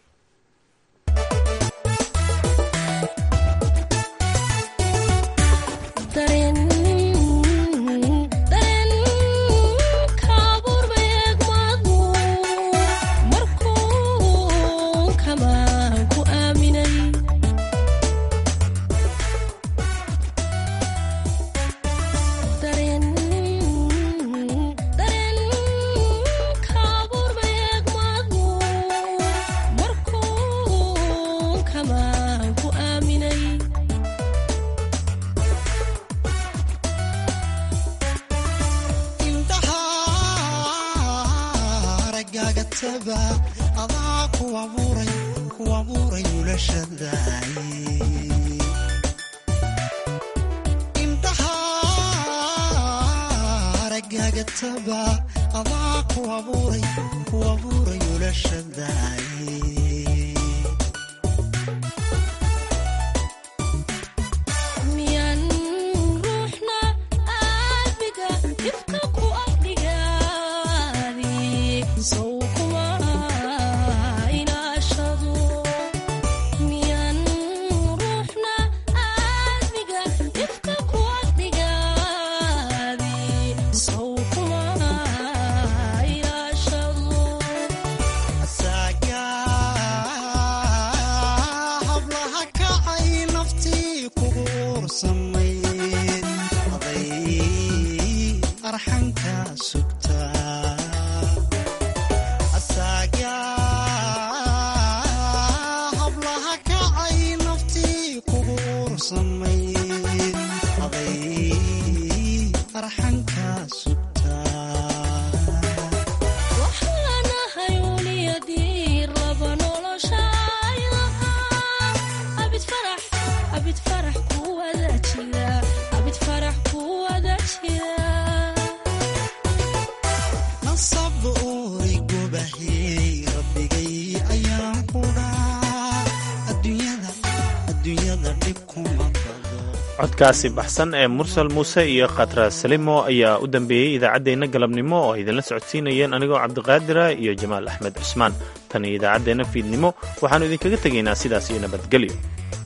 So codkaasi baxsan ee mursal muuse iyo khatra salimo ayaa u dambeeyey idaacaddeenna galabnimo oo ay idinla socodsiinayeen anigoo cabdiqaadira iyo jamaal axmed cusmaan tan iyo idaacaddeenna fiidnimo waxaannu idinkaga tegaynaa sidaas iyo nabadgelyo